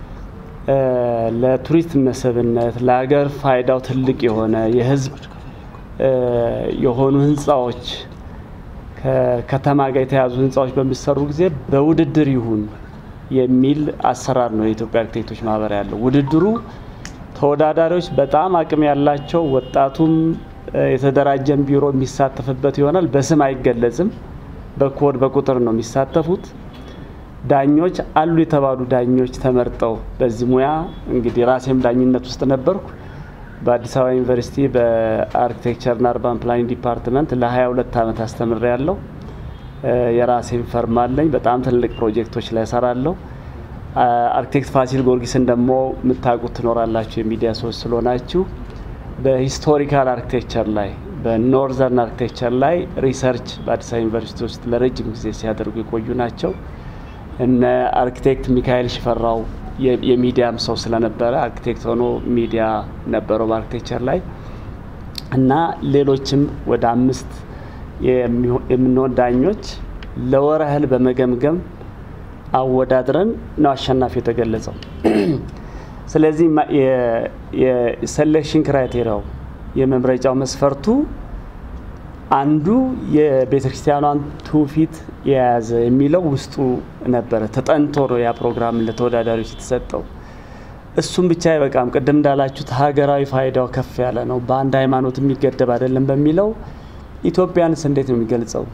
A: ለቱሪስት መስህብነት ለሀገር ፋይዳው ትልቅ የሆነ የህዝብ የሆኑ ህንፃዎች ከከተማ ጋር የተያዙ ህንፃዎች በሚሰሩ ጊዜ በውድድር ይሁን የሚል አሰራር ነው የኢትዮጵያ አርኪቴክቶች ማህበር ያለው። ውድድሩ ተወዳዳሪዎች በጣም አቅም ያላቸው ወጣቱም የተደራጀን ቢሮ የሚሳተፍበት ይሆናል። በስም አይገለጽም። በኮድ በቁጥር ነው የሚሳተፉት። ዳኞች አሉ የተባሉ ዳኞች ተመርጠው በዚህ ሙያ እንግዲህ ራሴም ዳኝነት ውስጥ ነበርኩ። በአዲስ አበባ ዩኒቨርሲቲ በአርኪቴክቸርና አርባን ፕላኒንግ ዲፓርትመንት ለ22 ዓመት አስተምሬ ያለው የራሴን ፈርም አለኝ። በጣም ትልቅ ፕሮጀክቶች ላይ እሰራለሁ። አርኪቴክት ፋሲል ጊዮርጊስን ደግሞ የምታውቁት ትኖራላችሁ የሚዲያ ሰዎች ስለሆናችሁ በሂስቶሪካል አርኪቴክቸር ላይ በኖርዘርን አርኪቴክቸር ላይ ሪሰርች በአዲስ አበባ ዩኒቨርሲቲ ውስጥ ለረጅም ጊዜ ሲያደርጉ የቆዩ ናቸው። እነ አርኪቴክት ሚካኤል ሽፈራው የሚዲያም ሰው ስለነበረ አርኪቴክት ሆኖ ሚዲያ ነበረው በአርኪቴክቸር ላይ እና ሌሎችም ወደ አምስት የምንሆን ዳኞች ለወር ያህል በመገምገም አወዳድረን ነው አሸናፊ የተገለጸው። ስለዚህ የሴሌክሽን ክራይቴሪያው የመምረጫው መስፈርቱ አንዱ የቤተ ክርስቲያኗን ትውፊት የያዘ የሚለው ውስጡ ነበረ። ተጠንቶ ነው ያ ፕሮግራም ለተወዳዳሪዎች የተሰጠው። እሱም ብቻ አይበቃም። ቅድም እንዳላችሁት ሀገራዊ ፋይዳው ከፍ ያለ ነው፣ በአንድ ሃይማኖት የሚገደብ አይደለም በሚለው ኢትዮጵያንስ እንዴት ነው የሚገልጸው?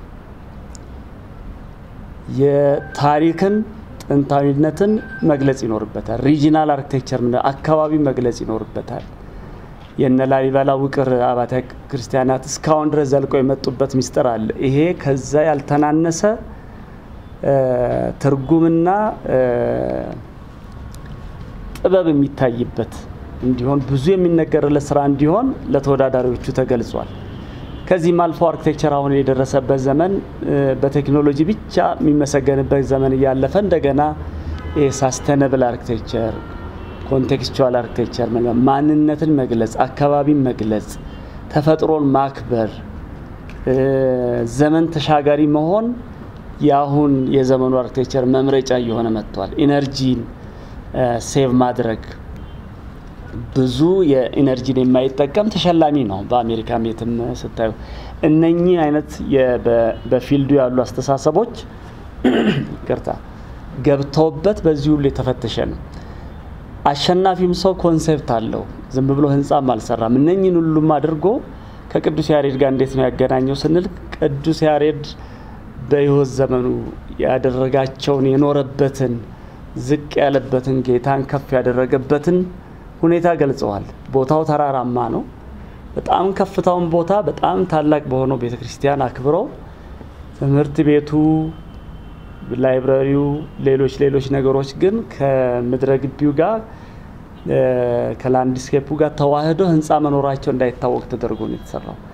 A: የታሪክን ጥንታዊነትን መግለጽ ይኖርበታል። ሪጂናል አርኪቴክቸር አካባቢ መግለጽ ይኖርበታል። የነ ላሊበላ ውቅር አብያተ ክርስቲያናት እስካሁን ድረስ ዘልቆ የመጡበት ሚስጥር አለ። ይሄ ከዛ ያልተናነሰ ትርጉምና ጥበብ የሚታይበት እንዲሆን ብዙ የሚነገርለት ስራ እንዲሆን ለተወዳዳሪዎቹ ተገልጿል። ከዚህም አልፎ አርኪቴክቸር አሁን የደረሰበት ዘመን በቴክኖሎጂ ብቻ የሚመሰገንበት ዘመን እያለፈ እንደገና ሳስተነብል አርኪቴክቸር ኮንቴክስቹዋል አርኪቴክቸር ማንነትን መግለጽ፣ አካባቢን መግለጽ፣ ተፈጥሮን ማክበር፣ ዘመን ተሻጋሪ መሆን የአሁን የዘመኑ አርኪቴክቸር መምረጫ እየሆነ መጥቷል። ኢነርጂን ሴቭ ማድረግ ብዙ የኢነርጂን የማይጠቀም ተሸላሚ ነው። በአሜሪካም የትም ስታዩ እነኚህ አይነት በፊልዱ ያሉ አስተሳሰቦች ቅርታ ገብተውበት በዚህ ሁሉ የተፈተሸ ነው። አሸናፊም ሰው ኮንሴፕት አለው። ዝም ብሎ ህንፃም አልሰራም። እነኝን ሁሉም አድርጎ ከቅዱስ ያሬድ ጋር እንዴት ነው ያገናኘው ስንል ቅዱስ ያሬድ በህይወት ዘመኑ ያደረጋቸውን የኖረበትን ዝቅ ያለበትን ጌታን ከፍ ያደረገበትን ሁኔታ ገልጸዋል። ቦታው ተራራማ ነው። በጣም ከፍታውን ቦታ በጣም ታላቅ በሆነው ቤተ ክርስቲያን አክብረው ትምህርት ቤቱ ላይብረሪው፣ ሌሎች ሌሎች ነገሮች ግን ከምድረ ግቢው ጋር ከላንድስኬፑ ጋር ተዋህዶ ህንፃ መኖራቸው እንዳይታወቅ ተደርጎ ነው የተሰራው።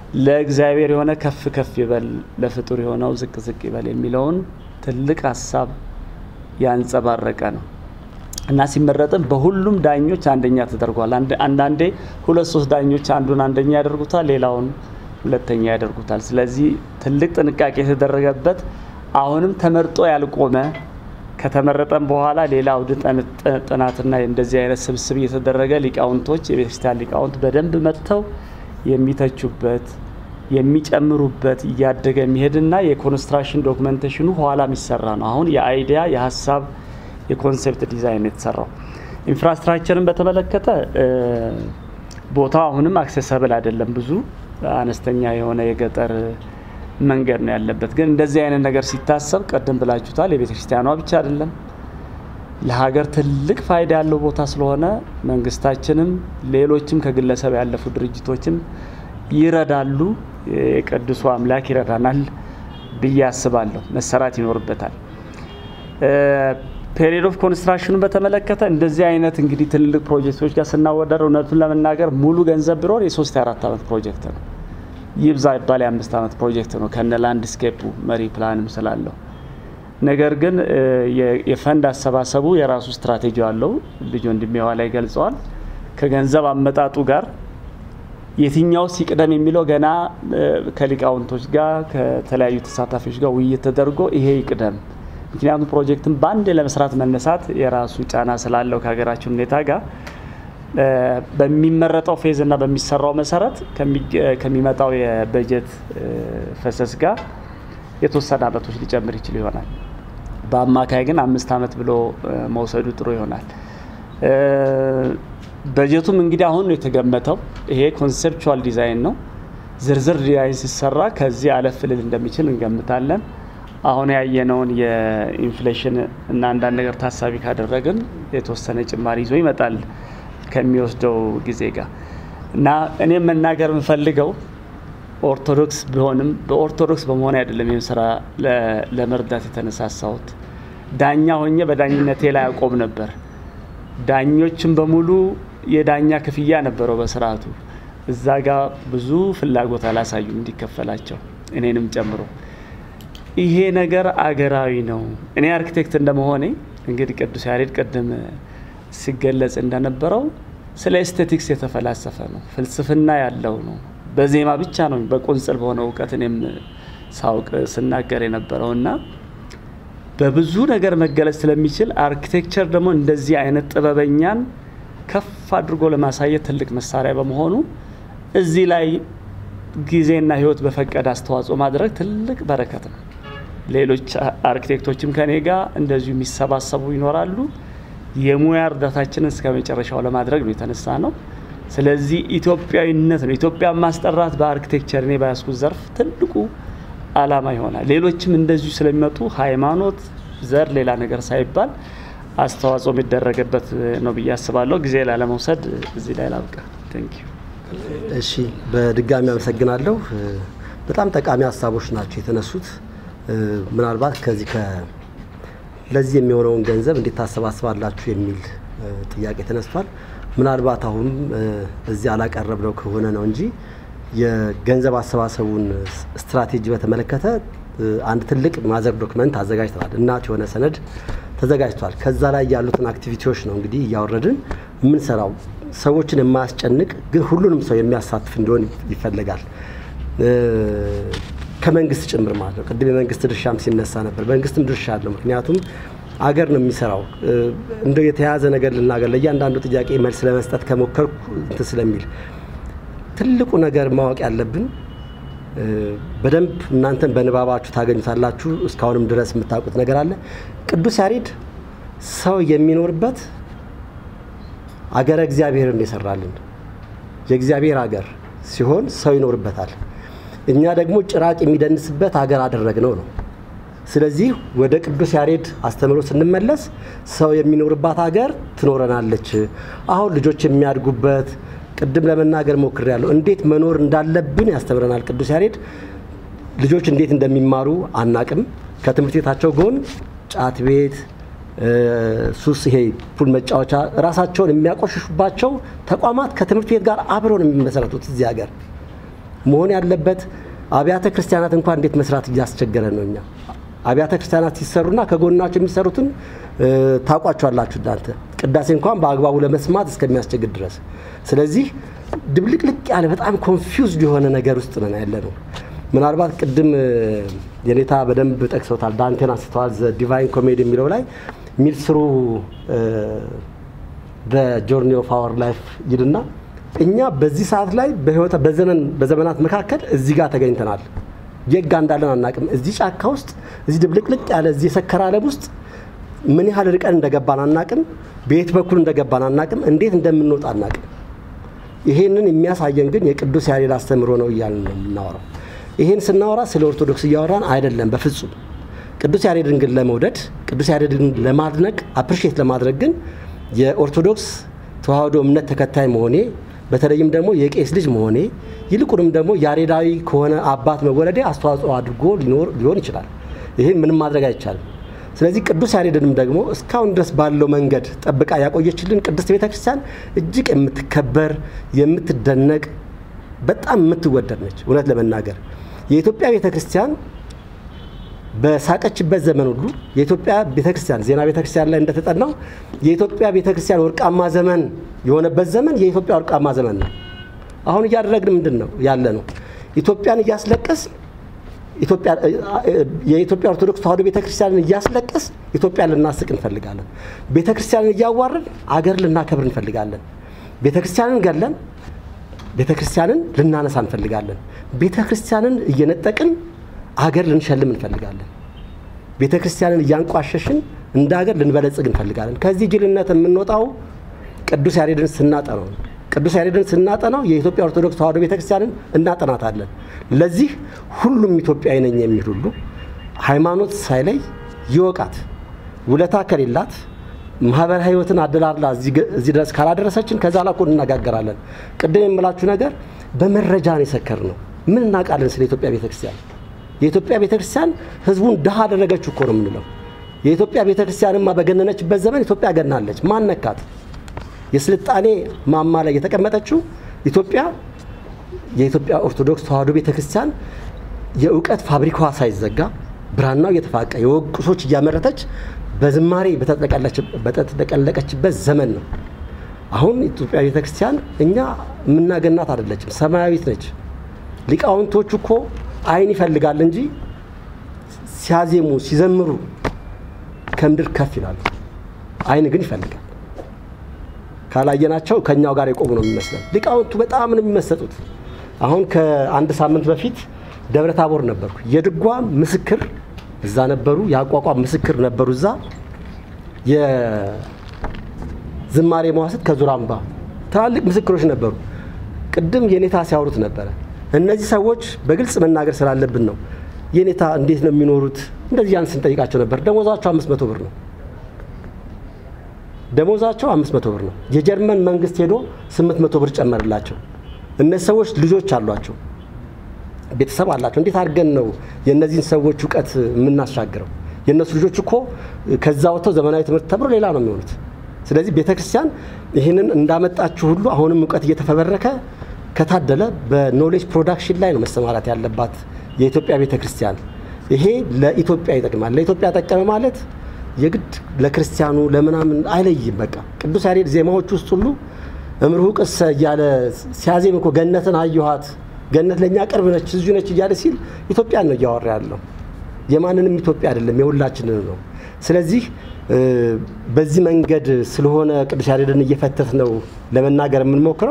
A: ለእግዚአብሔር የሆነ ከፍ ከፍ ይበል፣ ለፍጡር የሆነው ዝቅ ዝቅ ይበል የሚለውን ትልቅ ሀሳብ ያንጸባረቀ ነው እና ሲመረጥም በሁሉም ዳኞች አንደኛ ተደርጓል። አንዳንዴ ሁለት ሶስት ዳኞች አንዱን አንደኛ ያደርጉታል፣ ሌላውን ሁለተኛ ያደርጉታል። ስለዚህ ትልቅ ጥንቃቄ የተደረገበት አሁንም ተመርጦ ያልቆመ ከተመረጠም በኋላ ሌላ አውድ ጥናትና እንደዚህ አይነት ስብስብ እየተደረገ ሊቃውንቶች የቤተክርስቲያን ሊቃውንት በደንብ መጥተው የሚተቹበት የሚጨምሩበት እያደገ የሚሄድና የኮንስትራክሽን ዶክመንቴሽኑ ኋላ የሚሰራ ነው። አሁን የአይዲያ የሀሳብ የኮንሴፕት ዲዛይን የተሰራው። ኢንፍራስትራክቸርን በተመለከተ ቦታው አሁንም አክሴሰብል አይደለም። ብዙ አነስተኛ የሆነ የገጠር መንገድ ነው ያለበት። ግን እንደዚህ አይነት ነገር ሲታሰብ ቀደም ብላችሁታል፣ የቤተ ክርስቲያኗ ብቻ አይደለም ለሀገር ትልቅ ፋይዳ ያለው ቦታ ስለሆነ መንግስታችንም ሌሎችም ከግለሰብ ያለፉ ድርጅቶችም ይረዳሉ። የቅዱሱ አምላክ ይረዳናል ብዬ አስባለሁ። መሰራት ይኖርበታል። ፔሪድ ኦፍ ኮንስትራክሽኑን በተመለከተ እንደዚህ አይነት እንግዲህ ትልልቅ ፕሮጀክቶች ጋር ስናወዳደር እውነቱን ለመናገር ሙሉ ገንዘብ ቢኖር የሶስት የአራት ዓመት ፕሮጀክት ነው። ይብዛ ይባል የአምስት ዓመት ፕሮጀክት ነው ከነ ላንድስኬፑ መሪ ፕላንም ስላለው። ነገር ግን የፈንድ አሰባሰቡ የራሱ ስትራቴጂ አለው። ልጅ ወንድሜ ላይ ገልጸዋል። ከገንዘብ አመጣጡ ጋር የትኛው ሲቅደም የሚለው ገና ከሊቃውንቶች ጋር ከተለያዩ ተሳታፊዎች ጋር ውይይት ተደርጎ ይሄ ይቅደም ምክንያቱም ፕሮጀክትን በአንድ ለመስራት መነሳት የራሱ ጫና ስላለው ከሀገራችን ሁኔታ ጋር በሚመረጠው ፌዝ እና በሚሰራው መሰረት ከሚመጣው የበጀት ፈሰስ ጋር የተወሰነ አመቶች ሊጨምር ይችል ይሆናል። በአማካይ ግን አምስት አመት ብሎ መውሰዱ ጥሩ ይሆናል። በጀቱም እንግዲህ አሁን ነው የተገመተው። ይሄ ኮንሴፕቹዋል ዲዛይን ነው። ዝርዝር ዲዛይን ሲሰራ ከዚህ አለፍ ልል እንደሚችል እንገምታለን። አሁን ያየነውን የኢንፍሌሽን እና አንዳንድ ነገር ታሳቢ ካደረግን የተወሰነ ጭማሪ ይዞ ይመጣል ከሚወስደው ጊዜ ጋር እና እኔም መናገር የምፈልገው ኦርቶዶክስ ቢሆንም በኦርቶዶክስ በመሆን አይደለም ይህን ስራ ለመርዳት የተነሳሳሁት። ዳኛ ሆኜ በዳኝነቴ ላይ አቆም ነበር። ዳኞችም በሙሉ የዳኛ ክፍያ ነበረው በስርዓቱ። እዛ ጋር ብዙ ፍላጎት አላሳዩም እንዲከፈላቸው እኔንም ጨምሮ። ይሄ ነገር አገራዊ ነው። እኔ አርኪቴክት እንደመሆኔ እንግዲህ ቅዱስ ያሬድ ቅድም ሲገለጽ እንደነበረው ስለ ኤስቴቲክስ የተፈላሰፈ ነው፣ ፍልስፍና ያለው ነው። በዜማ ብቻ ነው በቁንጽል በሆነ እውቀት እኔም ሳውቅ ስናገር የነበረው እና በብዙ ነገር መገለጽ ስለሚችል አርኪቴክቸር ደግሞ እንደዚህ አይነት ጥበበኛን ከፍ አድርጎ ለማሳየት ትልቅ መሳሪያ በመሆኑ እዚህ ላይ ጊዜና ሕይወት በፈቀደ አስተዋጽኦ ማድረግ ትልቅ በረከት ነው። ሌሎች አርኪቴክቶችም ከኔ ጋር እንደዚሁ የሚሰባሰቡ ይኖራሉ። የሙያ እርዳታችንን እስከ መጨረሻው ለማድረግ ነው የተነሳ ነው። ስለዚህ ኢትዮጵያዊነት ነው። ኢትዮጵያ ማስጠራት በአርኪቴክቸር እኔ በያዝኩት ዘርፍ ትልቁ አላማ ይሆናል። ሌሎችም እንደዚሁ ስለሚመጡ ሃይማኖት፣ ዘር፣ ሌላ ነገር ሳይባል አስተዋጽኦ የሚደረግበት ነው ብዬ አስባለሁ። ጊዜ ላለመውሰድ እዚህ ላይ ላብቃ። ቴንኪዩ።
C: እሺ፣ በድጋሚ አመሰግናለሁ። በጣም ጠቃሚ ሀሳቦች ናቸው የተነሱት። ምናልባት ከዚህ ለዚህ የሚሆነውን ገንዘብ እንዴት ታሰባስባላችሁ የሚል ጥያቄ ተነስቷል። ምናልባት አሁን እዚህ አላቀረብነው ከሆነ ነው እንጂ የገንዘብ አሰባሰቡን ስትራቴጂ በተመለከተ አንድ ትልቅ ማዘር ዶክመንት አዘጋጅተናል። እናት የሆነ ሰነድ ተዘጋጅቷል። ከዛ ላይ ያሉትን አክቲቪቲዎች ነው እንግዲህ እያወረድን የምንሰራው። ሰዎችን የማያስጨንቅ ግን ሁሉንም ሰው የሚያሳትፍ እንዲሆን ይፈለጋል። ከመንግስት ጭምር ማለት ነው። ቅድም የመንግስት ድርሻም ሲነሳ ነበር። መንግስትም ድርሻ አለው። ምክንያቱም አገር ነው የሚሰራው። እንደው የተያዘ ነገር ልናገር ለእያንዳንዱ ጥያቄ መልስ ለመስጠት ከሞከርኩ እንትን ስለሚል ትልቁ ነገር ማወቅ ያለብን በደንብ እናንተን በንባባችሁ ታገኙታላችሁ። እስካሁንም ድረስ የምታውቁት ነገር አለ። ቅዱስ ያሬድ ሰው የሚኖርበት አገረ እግዚአብሔርን የሰራልን የእግዚአብሔር አገር ሲሆን ሰው ይኖርበታል። እኛ ደግሞ ጭራቅ የሚደንስበት ሀገር አደረግነው ነው። ስለዚህ ወደ ቅዱስ ያሬድ አስተምህሮ ስንመለስ ሰው የሚኖርባት ሀገር ትኖረናለች። አሁን ልጆች የሚያድጉበት ቅድም ለመናገር ሞክሬያለሁ። እንዴት መኖር እንዳለብን ያስተምረናል ቅዱስ ያሬድ። ልጆች እንዴት እንደሚማሩ አናቅም። ከትምህርት ቤታቸው ጎን ጫት ቤት፣ ሱስ፣ ይሄ ፑል መጫወቻ ራሳቸውን የሚያቆሽሹባቸው ተቋማት ከትምህርት ቤት ጋር አብረው ነው የሚመሰረቱት እዚህ ሀገር መሆን ያለበት አብያተ ክርስቲያናት እንኳን እንዴት መስራት እያስቸገረ ነው። እኛ አብያተ ክርስቲያናት ሲሰሩና ከጎናቸው የሚሰሩትን ታውቋቸዋላችሁ እናንተ ቅዳሴ እንኳን በአግባቡ ለመስማት እስከሚያስቸግር ድረስ። ስለዚህ ድብልቅልቅ ያለ በጣም ኮንፊውዝድ የሆነ ነገር ውስጥ ነን ያለ ነው። ምናልባት ቅድም የኔታ በደንብ ጠቅሰውታል፣ ዳንቴን አንስተዋል። ዘ ዲቫይን ኮሜዲ የሚለው ላይ ሚልስሩ በጆርኒ ኦፍ አወር ላይፍ ይልና እኛ በዚህ ሰዓት ላይ በህይወት በዘመን በዘመናት መካከል እዚህ ጋር ተገኝተናል። የጋ እንዳለን አናቅም። እዚህ ጫካ ውስጥ እዚህ ድብልቅልቅ ያለ እዚህ የሰከረ ዓለም ውስጥ ምን ያህል ርቀን እንደገባን አናቅም። በየት በኩል እንደገባን አናቅም። እንዴት እንደምንወጣ አናቅም። ይሄንን የሚያሳየን ግን የቅዱስ ያሬድ አስተምሮ ነው እያልን ነው የምናወራው። ይሄን ስናወራ ስለ ኦርቶዶክስ እያወራን አይደለም፣ በፍጹም ቅዱስ ያሬድን ግን ለመውደድ ቅዱስ ያሬድን ለማድነቅ አፕሪሼት ለማድረግ ግን የኦርቶዶክስ ተዋህዶ እምነት ተከታይ መሆኔ በተለይም ደግሞ የቄስ ልጅ መሆኔ ይልቁንም ደግሞ ያሬዳዊ ከሆነ አባት መወለዴ አስተዋጽኦ አድርጎ ሊሆን ይችላል። ይህን ምንም ማድረግ አይቻልም። ስለዚህ ቅዱስ ያሬድንም ደግሞ እስካሁን ድረስ ባለው መንገድ ጠብቃ ያቆየችልን ቅድስት ቤተ ክርስቲያን እጅግ የምትከበር የምትደነቅ በጣም የምትወደድ ነች። እውነት ለመናገር የኢትዮጵያ ቤተ ክርስቲያን በሳቀችበት ዘመን ሁሉ የኢትዮጵያ ቤተክርስቲያን ዜና ቤተክርስቲያን ላይ እንደተጠናው የኢትዮጵያ ቤተክርስቲያን ወርቃማ ዘመን የሆነበት ዘመን የኢትዮጵያ ወርቃማ ዘመን ነው። አሁን እያደረግን ምንድን ነው ያለ ነው? ኢትዮጵያን እያስለቀስ የኢትዮጵያ ኦርቶዶክስ ተዋህዶ ቤተክርስቲያንን እያስለቀስ ኢትዮጵያን ልናስቅ እንፈልጋለን። ቤተክርስቲያንን እያዋረድ አገር ልናከብር እንፈልጋለን። ቤተክርስቲያንን ገለን ቤተክርስቲያንን ልናነሳ እንፈልጋለን። ቤተክርስቲያንን እየነጠቅን አገር ልንሸልም እንፈልጋለን። ቤተ ክርስቲያንን እያንቋሸሽን እንደ ሀገር ልንበለጽግ እንፈልጋለን። ከዚህ ጅልነት የምንወጣው ቅዱስ ያሬድን ስናጠናው ነው። ቅዱስ ያሬድን ስናጠናው የኢትዮጵያ ኦርቶዶክስ ተዋህዶ ቤተ ክርስቲያንን እናጠናታለን። ለዚህ ሁሉም ኢትዮጵያዊ ነኝ የሚል ሁሉ ሃይማኖት ሳይለይ ይወቃት። ውለታ ከሌላት ማህበራዊ ህይወትን አደላላ እዚህ ድረስ ካላደረሰችን ከዛ ላኮ እንነጋገራለን። ቅድም የምላችሁ ነገር በመረጃ ነው የሰከር ነው። ምን እናውቃለን ስለ ኢትዮጵያ ቤተ ክርስቲያን? የኢትዮጵያ ቤተክርስቲያን ህዝቡን ድሃ አደረገችው እኮ ነው የምንለው። የኢትዮጵያ ቤተክርስቲያንማ በገነነችበት ዘመን ኢትዮጵያ ገናለች። ማን ነካት? የስልጣኔ ማማ ላይ የተቀመጠችው ኢትዮጵያ የኢትዮጵያ ኦርቶዶክስ ተዋህዶ ቤተክርስቲያን የእውቀት ፋብሪካዋ ሳይዘጋ ብራናው እየተፋቀ የወግ ቁሶች እያመረተች በዝማሬ በተጠቀለቀችበት ዘመን ነው። አሁን ኢትዮጵያ ቤተክርስቲያን እኛ የምናገናት አይደለችም፣ ሰማያዊት ነች። ሊቃውንቶቹ እኮ አይን ይፈልጋል እንጂ ሲያዜሙ ሲዘምሩ ከምድር ከፍ ይላሉ። አይን ግን ይፈልጋል። ካላየናቸው ከኛው ጋር የቆሙ ነው የሚመስለው። ሊቃውንቱ በጣም ነው የሚመሰጡት። አሁን ከአንድ ሳምንት በፊት ደብረ ታቦር ነበርኩ። የድጓ ምስክር እዛ ነበሩ፣ የአቋቋም ምስክር ነበሩ እዛ፣ የዝማሬ መዋስት ከዙራምባ ትላልቅ ምስክሮች ነበሩ። ቅድም የኔታ ሲያወሩት ነበረ። እነዚህ ሰዎች በግልጽ መናገር ስላለብን ነው። የኔታ እንዴት ነው የሚኖሩት? እንደዚህ ያን ስንጠይቃቸው ነበር። ደሞዛቸው አምስት መቶ ብር ነው። ደሞዛቸው አምስት መቶ ብር ነው። የጀርመን መንግስት ሄዶ ስምንት መቶ ብር ጨመርላቸው። እነዚህ ሰዎች ልጆች አሏቸው፣ ቤተሰብ አላቸው። እንዴት አድርገን ነው የእነዚህን ሰዎች እውቀት የምናሻግረው? የእነሱ ልጆች እኮ ከዛ ወጥተው ዘመናዊ ትምህርት ተምሮ ሌላ ነው የሚሆኑት። ስለዚህ ቤተ ክርስቲያን ይህንን እንዳመጣችሁ ሁሉ አሁንም እውቀት እየተፈበረከ ከታደለ በኖሌጅ ፕሮዳክሽን ላይ ነው መሰማራት ያለባት የኢትዮጵያ ቤተ ክርስቲያን። ይሄ ለኢትዮጵያ ይጠቅማል። ለኢትዮጵያ ጠቀመ ማለት የግድ ለክርስቲያኑ ለምናምን አይለይም። በቃ ቅዱስ ያሬድ ዜማዎች ውስጥ ሁሉ እምርሁ ቅሰ እያለ ሲያዜም እኮ ገነትን አየኋት፣ ገነት ለእኛ ቅርብ ነች፣ እዚሁ ነች እያለ ሲል ኢትዮጵያን ነው እያወራ ያለው። የማንንም ኢትዮጵያ አይደለም፣ የሁላችንን ነው። ስለዚህ በዚህ መንገድ ስለሆነ ቅዱስ ያሬድን እየፈተት ነው ለመናገር የምንሞክረው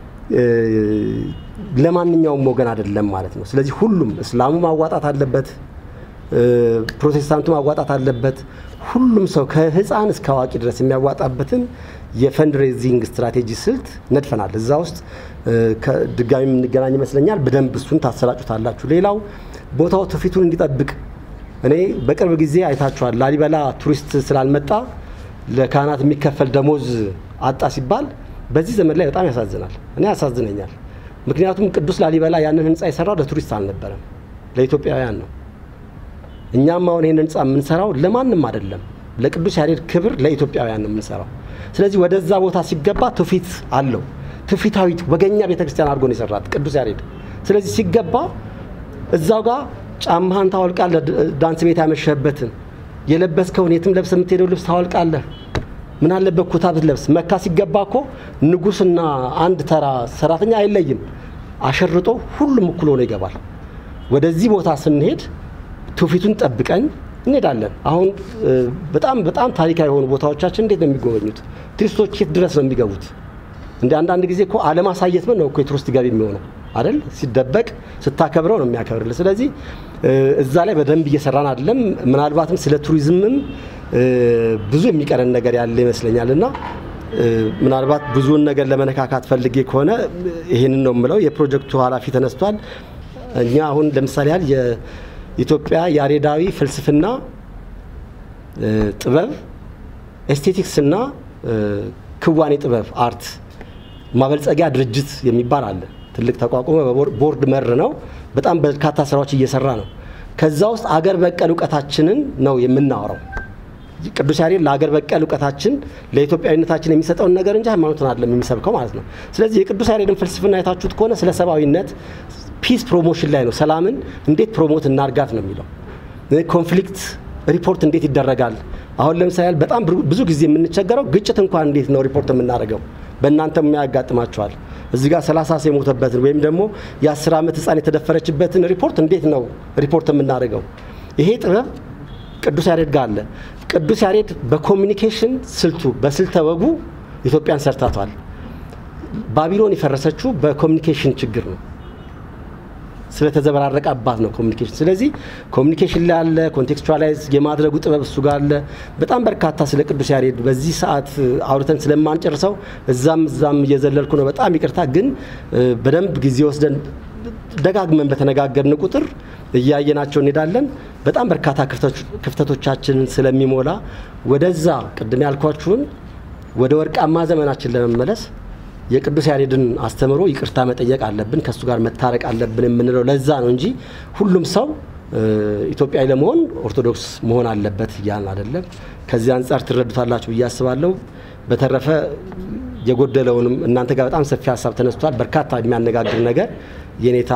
C: ለማንኛውም ወገን አይደለም ማለት ነው። ስለዚህ ሁሉም እስላሙ ማዋጣት አለበት፣ ፕሮቴስታንቱ ማዋጣት አለበት። ሁሉም ሰው ከህፃን እስከ አዋቂ ድረስ የሚያዋጣበትን የፈንድሬዚንግ ስትራቴጂ ስልት ነድፈናል። እዛ ውስጥ ድጋሚ የምንገናኝ ይመስለኛል። በደንብ እሱን ታሰራጩታላችሁ። ሌላው ቦታው ትውፊቱን እንዲጠብቅ እኔ በቅርብ ጊዜ አይታችኋል። ላሊበላ ቱሪስት ስላልመጣ ለካህናት የሚከፈል ደሞዝ አጣ ሲባል በዚህ ዘመን ላይ በጣም ያሳዝናል። እኔ ያሳዝነኛል። ምክንያቱም ቅዱስ ላሊበላ ያንን ህንፃ የሰራው ለቱሪስት አልነበረም፣ ለኢትዮጵያውያን ነው። እኛም አሁን ይህን ህንፃ የምንሰራው ለማንም አይደለም፣ ለቅዱስ ያሬድ ክብር ለኢትዮጵያውያን ነው የምንሰራው። ስለዚህ ወደዛ ቦታ ሲገባ ትውፊት አለው። ትውፊታዊት ወገኛ ቤተክርስቲያን አድርጎ ነው የሰራት ቅዱስ ያሬድ። ስለዚህ ሲገባ እዛው ጋር ጫማህን ታወልቃለህ፣ ዳንስ ቤት ያመሸህበትን የለበስከውን የትም ለብሰህ የምትሄደው ልብስ ታወልቃለህ። ምን አለበት ኩታ ብትለብስ። መካ ሲገባ እኮ ንጉሥና አንድ ተራ ሰራተኛ አይለይም። አሸርጦ ሁሉም እኩል ሆኖ ይገባል። ወደዚህ ቦታ ስንሄድ ትውፊቱን ጠብቀን እንሄዳለን። አሁን በጣም በጣም ታሪካዊ የሆኑ ቦታዎቻችን እንዴት ነው የሚጎበኙት? ቱሪስቶች የት ድረስ ነው የሚገቡት? እንደ አንዳንድ ጊዜ እኮ አለማሳየት ነው እኮ የቱሪስት ገቢ የሚሆነው አይደል? ሲደበቅ ስታከብረው ነው የሚያከብርልህ። ስለዚህ እዛ ላይ በደንብ እየሰራን አይደለም። ምናልባትም ስለ ቱሪዝምም ብዙ የሚቀረን ነገር ያለ ይመስለኛል እና ምናልባት ብዙውን ነገር ለመነካካት ፈልጌ ከሆነ ይህንን ነው የምለው። የፕሮጀክቱ ኃላፊ ተነስቷል። እኛ አሁን ለምሳሌ ያህል የኢትዮጵያ ያሬዳዊ ፍልስፍና ጥበብ ኤስቴቲክስ እና ክዋኔ ጥበብ አርት ማበልጸጊያ ድርጅት የሚባል አለ። ትልቅ ተቋቁሞ ቦርድ መር ነው። በጣም በርካታ ስራዎች እየሰራ ነው። ከዛ ውስጥ አገር በቀል እውቀታችንን ነው የምናወራው። ቅዱስ ያሬድ ለአገር በቀል እውቀታችን ለኢትዮጵያዊነታችን የሚሰጠውን ነገር እንጂ ሃይማኖትን አይደለም የሚሰብከው ማለት ነው። ስለዚህ የቅዱስ ያሬድን ፍልስፍና የታችሁት ከሆነ ስለ ሰብአዊነት ፒስ ፕሮሞሽን ላይ ነው። ሰላምን እንዴት ፕሮሞት እናርጋት ነው የሚለው። ኮንፍሊክት ሪፖርት እንዴት ይደረጋል? አሁን ለምሳሌ በጣም ብዙ ጊዜ የምንቸገረው ግጭት እንኳን እንዴት ነው ሪፖርት የምናደርገው? በእናንተም ያጋጥማቸዋል። እዚህ ጋር ሰላሳ ሰው የሞተበትን ወይም ደግሞ የአስር ዓመት ህፃን የተደፈረችበትን ሪፖርት እንዴት ነው ሪፖርት የምናደርገው? ይሄ ጥበብ ቅዱስ ያሬድ ጋር አለ። ቅዱስ ያሬድ በኮሚኒኬሽን ስልቱ በስልተ ወጉ ኢትዮጵያን ሰርታቷል። ባቢሎን የፈረሰችው በኮሚኒኬሽን ችግር ነው። ስለተዘበራረቀ አባት ነው ኮሚኒኬሽን። ስለዚህ ኮሚኒኬሽን ላይ አለ፣ ኮንቴክስቹዋላይዝ የማድረጉ ጥበብ እሱ ጋር አለ። በጣም በርካታ ስለ ቅዱስ ያሬድ በዚህ ሰዓት አውርተን ስለማንጨርሰው እዛም እዛም እየዘለልኩ ነው። በጣም ይቅርታ። ግን በደንብ ጊዜ ወስደን ደጋግመን በተነጋገርን ቁጥር እያየናቸው እንሄዳለን። በጣም በርካታ ክፍተቶቻችንን ስለሚሞላ ወደዛ ቅድም ያልኳችሁን ወደ ወርቃማ ዘመናችን ለመመለስ የቅዱስ ያሬድን አስተምሮ ይቅርታ መጠየቅ አለብን፣ ከእሱ ጋር መታረቅ አለብን የምንለው ለዛ ነው እንጂ ሁሉም ሰው ኢትዮጵያዊ ለመሆን ኦርቶዶክስ መሆን አለበት እያልን አይደለም። ከዚህ አንጻር ትረዱታላችሁ ብዬ አስባለሁ። በተረፈ የጎደለውንም እናንተ ጋር በጣም ሰፊ ሀሳብ ተነስቷል። በርካታ የሚያነጋግር ነገር የኔታ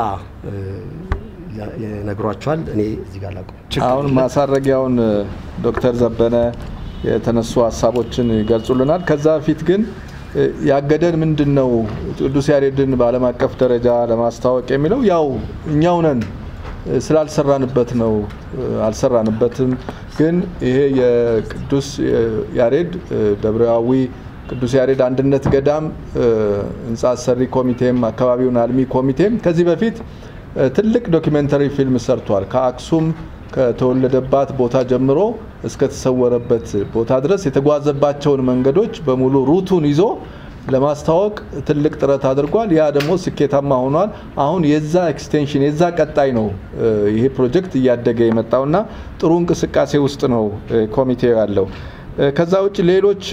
C: ነግሯቸዋል። እኔ እዚህ ጋር ላቁም።
B: አሁን ማሳረጊያውን ዶክተር ዘበነ የተነሱ ሀሳቦችን ይገልጹልናል። ከዛ በፊት ግን ያገደን ምንድን ነው? ቅዱስ ያሬድን በዓለም አቀፍ ደረጃ ለማስታወቅ የሚለው ያው እኛው ነን ስላልሰራንበት ነው። አልሰራንበትም። ግን ይሄ የቅዱስ ያሬድ ደብረያዊ ቅዱስ ያሬድ አንድነት ገዳም ህንፃ አሰሪ ኮሚቴም አካባቢውን አልሚ ኮሚቴም ከዚህ በፊት ትልቅ ዶኪሜንተሪ ፊልም ሰርቷል። ከአክሱም ከተወለደባት ቦታ ጀምሮ እስከተሰወረበት ቦታ ድረስ የተጓዘባቸውን መንገዶች በሙሉ ሩቱን ይዞ ለማስታወቅ ትልቅ ጥረት አድርጓል። ያ ደግሞ ስኬታማ ሆኗል። አሁን የዛ ኤክስቴንሽን የዛ ቀጣይ ነው ይሄ ፕሮጀክት እያደገ የመጣውና ጥሩ እንቅስቃሴ ውስጥ ነው ኮሚቴው ያለው። ከዛ ውጭ ሌሎች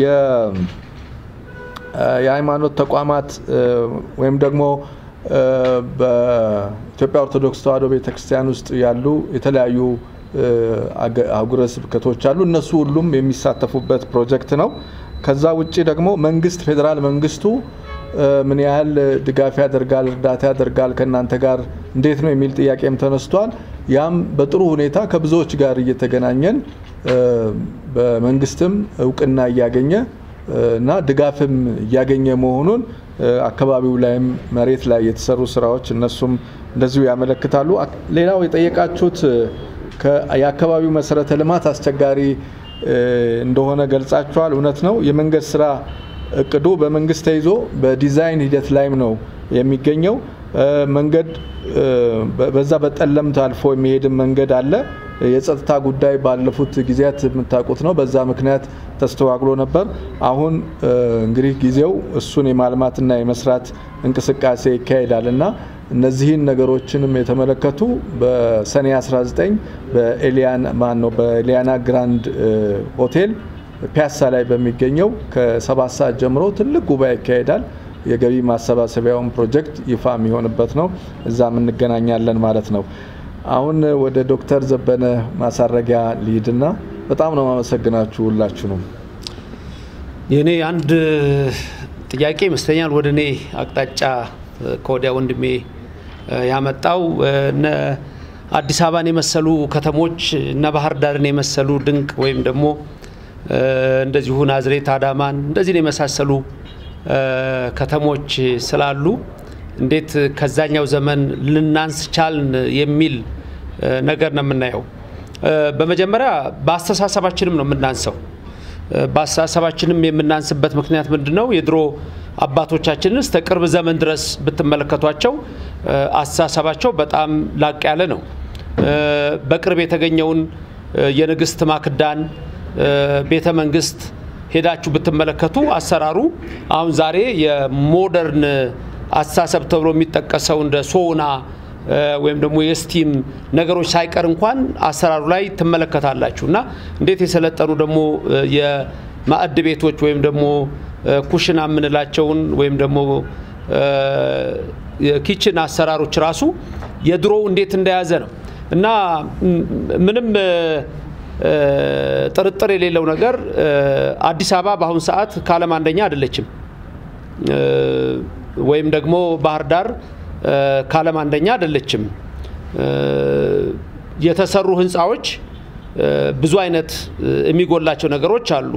B: የሃይማኖት ተቋማት ወይም ደግሞ በኢትዮጵያ ኦርቶዶክስ ተዋሕዶ ቤተክርስቲያን ውስጥ ያሉ የተለያዩ አህጉረ ስብከቶች አሉ። እነሱ ሁሉም የሚሳተፉበት ፕሮጀክት ነው። ከዛ ውጭ ደግሞ መንግስት ፌዴራል መንግስቱ ምን ያህል ድጋፍ ያደርጋል፣ እርዳታ ያደርጋል ከእናንተ ጋር እንዴት ነው የሚል ጥያቄም ተነስቷል። ያም በጥሩ ሁኔታ ከብዙዎች ጋር እየተገናኘን በመንግስትም እውቅና እያገኘ እና ድጋፍም እያገኘ መሆኑን አካባቢው ላይም መሬት ላይ የተሰሩ ስራዎች እነሱም እንደዚሁ ያመለክታሉ። ሌላው የጠየቃችሁት የአካባቢው መሰረተ ልማት አስቸጋሪ እንደሆነ ገልጻችኋል። እውነት ነው። የመንገድ ስራ እቅዱ በመንግስት ተይዞ በዲዛይን ሂደት ላይም ነው የሚገኘው። መንገድ በዛ በጠለምት አልፎ የሚሄድም መንገድ አለ። የጸጥታ ጉዳይ ባለፉት ጊዜያት የምታውቁት ነው። በዛ ምክንያት ተስተዋግሎ ነበር። አሁን እንግዲህ ጊዜው እሱን የማልማትና የመስራት እንቅስቃሴ ይካሄዳል እና እነዚህን ነገሮችንም የተመለከቱ በሰኔ 19 በኤሊያና ማን ነው በኤሊያና ግራንድ ሆቴል ፒያሳ ላይ በሚገኘው ከሰባት ሰዓት ጀምሮ ትልቅ ጉባኤ ይካሄዳል። የገቢ ማሰባሰቢያውን ፕሮጀክት ይፋ የሚሆንበት ነው። እዛም እንገናኛለን ማለት ነው። አሁን ወደ ዶክተር ዘበነ ማሳረጊያ ልሂድና በጣም ነው ማመሰግናችሁ ሁላችሁ ነው።
D: የእኔ አንድ ጥያቄ ይመስለኛል ወደ እኔ አቅጣጫ ከወዲያ ወንድሜ ያመጣው። እነ አዲስ አበባን የመሰሉ ከተሞች እነ ባህር ዳርን የመሰሉ ድንቅ ወይም ደግሞ እንደዚሁ ናዝሬት፣ አዳማን እንደዚህን የመሳሰሉ ከተሞች ስላሉ እንዴት ከዛኛው ዘመን ልናንስ ቻልን የሚል ነገር ነው የምናየው። በመጀመሪያ በአስተሳሰባችንም ነው የምናንሰው። በአስተሳሰባችንም የምናንስበት ምክንያት ምንድን ነው? የድሮ አባቶቻችንን እስከ ቅርብ ዘመን ድረስ ብትመለከቷቸው አስተሳሰባቸው በጣም ላቅ ያለ ነው። በቅርብ የተገኘውን የንግስት ማክዳን ቤተ መንግስት ሄዳችሁ ብትመለከቱ አሰራሩ አሁን ዛሬ የሞደርን አስተሳሰብ ተብሎ የሚጠቀሰው እንደ ሶና ወይም ደግሞ የስቲም ነገሮች ሳይቀር እንኳን አሰራሩ ላይ ትመለከታላችሁ እና እንዴት የሰለጠኑ ደግሞ የማዕድ ቤቶች ወይም ደግሞ ኩሽና የምንላቸውን ወይም ደግሞ የኪችን አሰራሮች ራሱ የድሮ እንዴት እንደያዘ ነው እና ምንም ጥርጥር የሌለው ነገር አዲስ አበባ በአሁኑ ሰዓት ከዓለም አንደኛ አይደለችም። ወይም ደግሞ ባህር ዳር ከዓለም አንደኛ አይደለችም። የተሰሩ ህንፃዎች ብዙ አይነት የሚጎላቸው ነገሮች አሉ።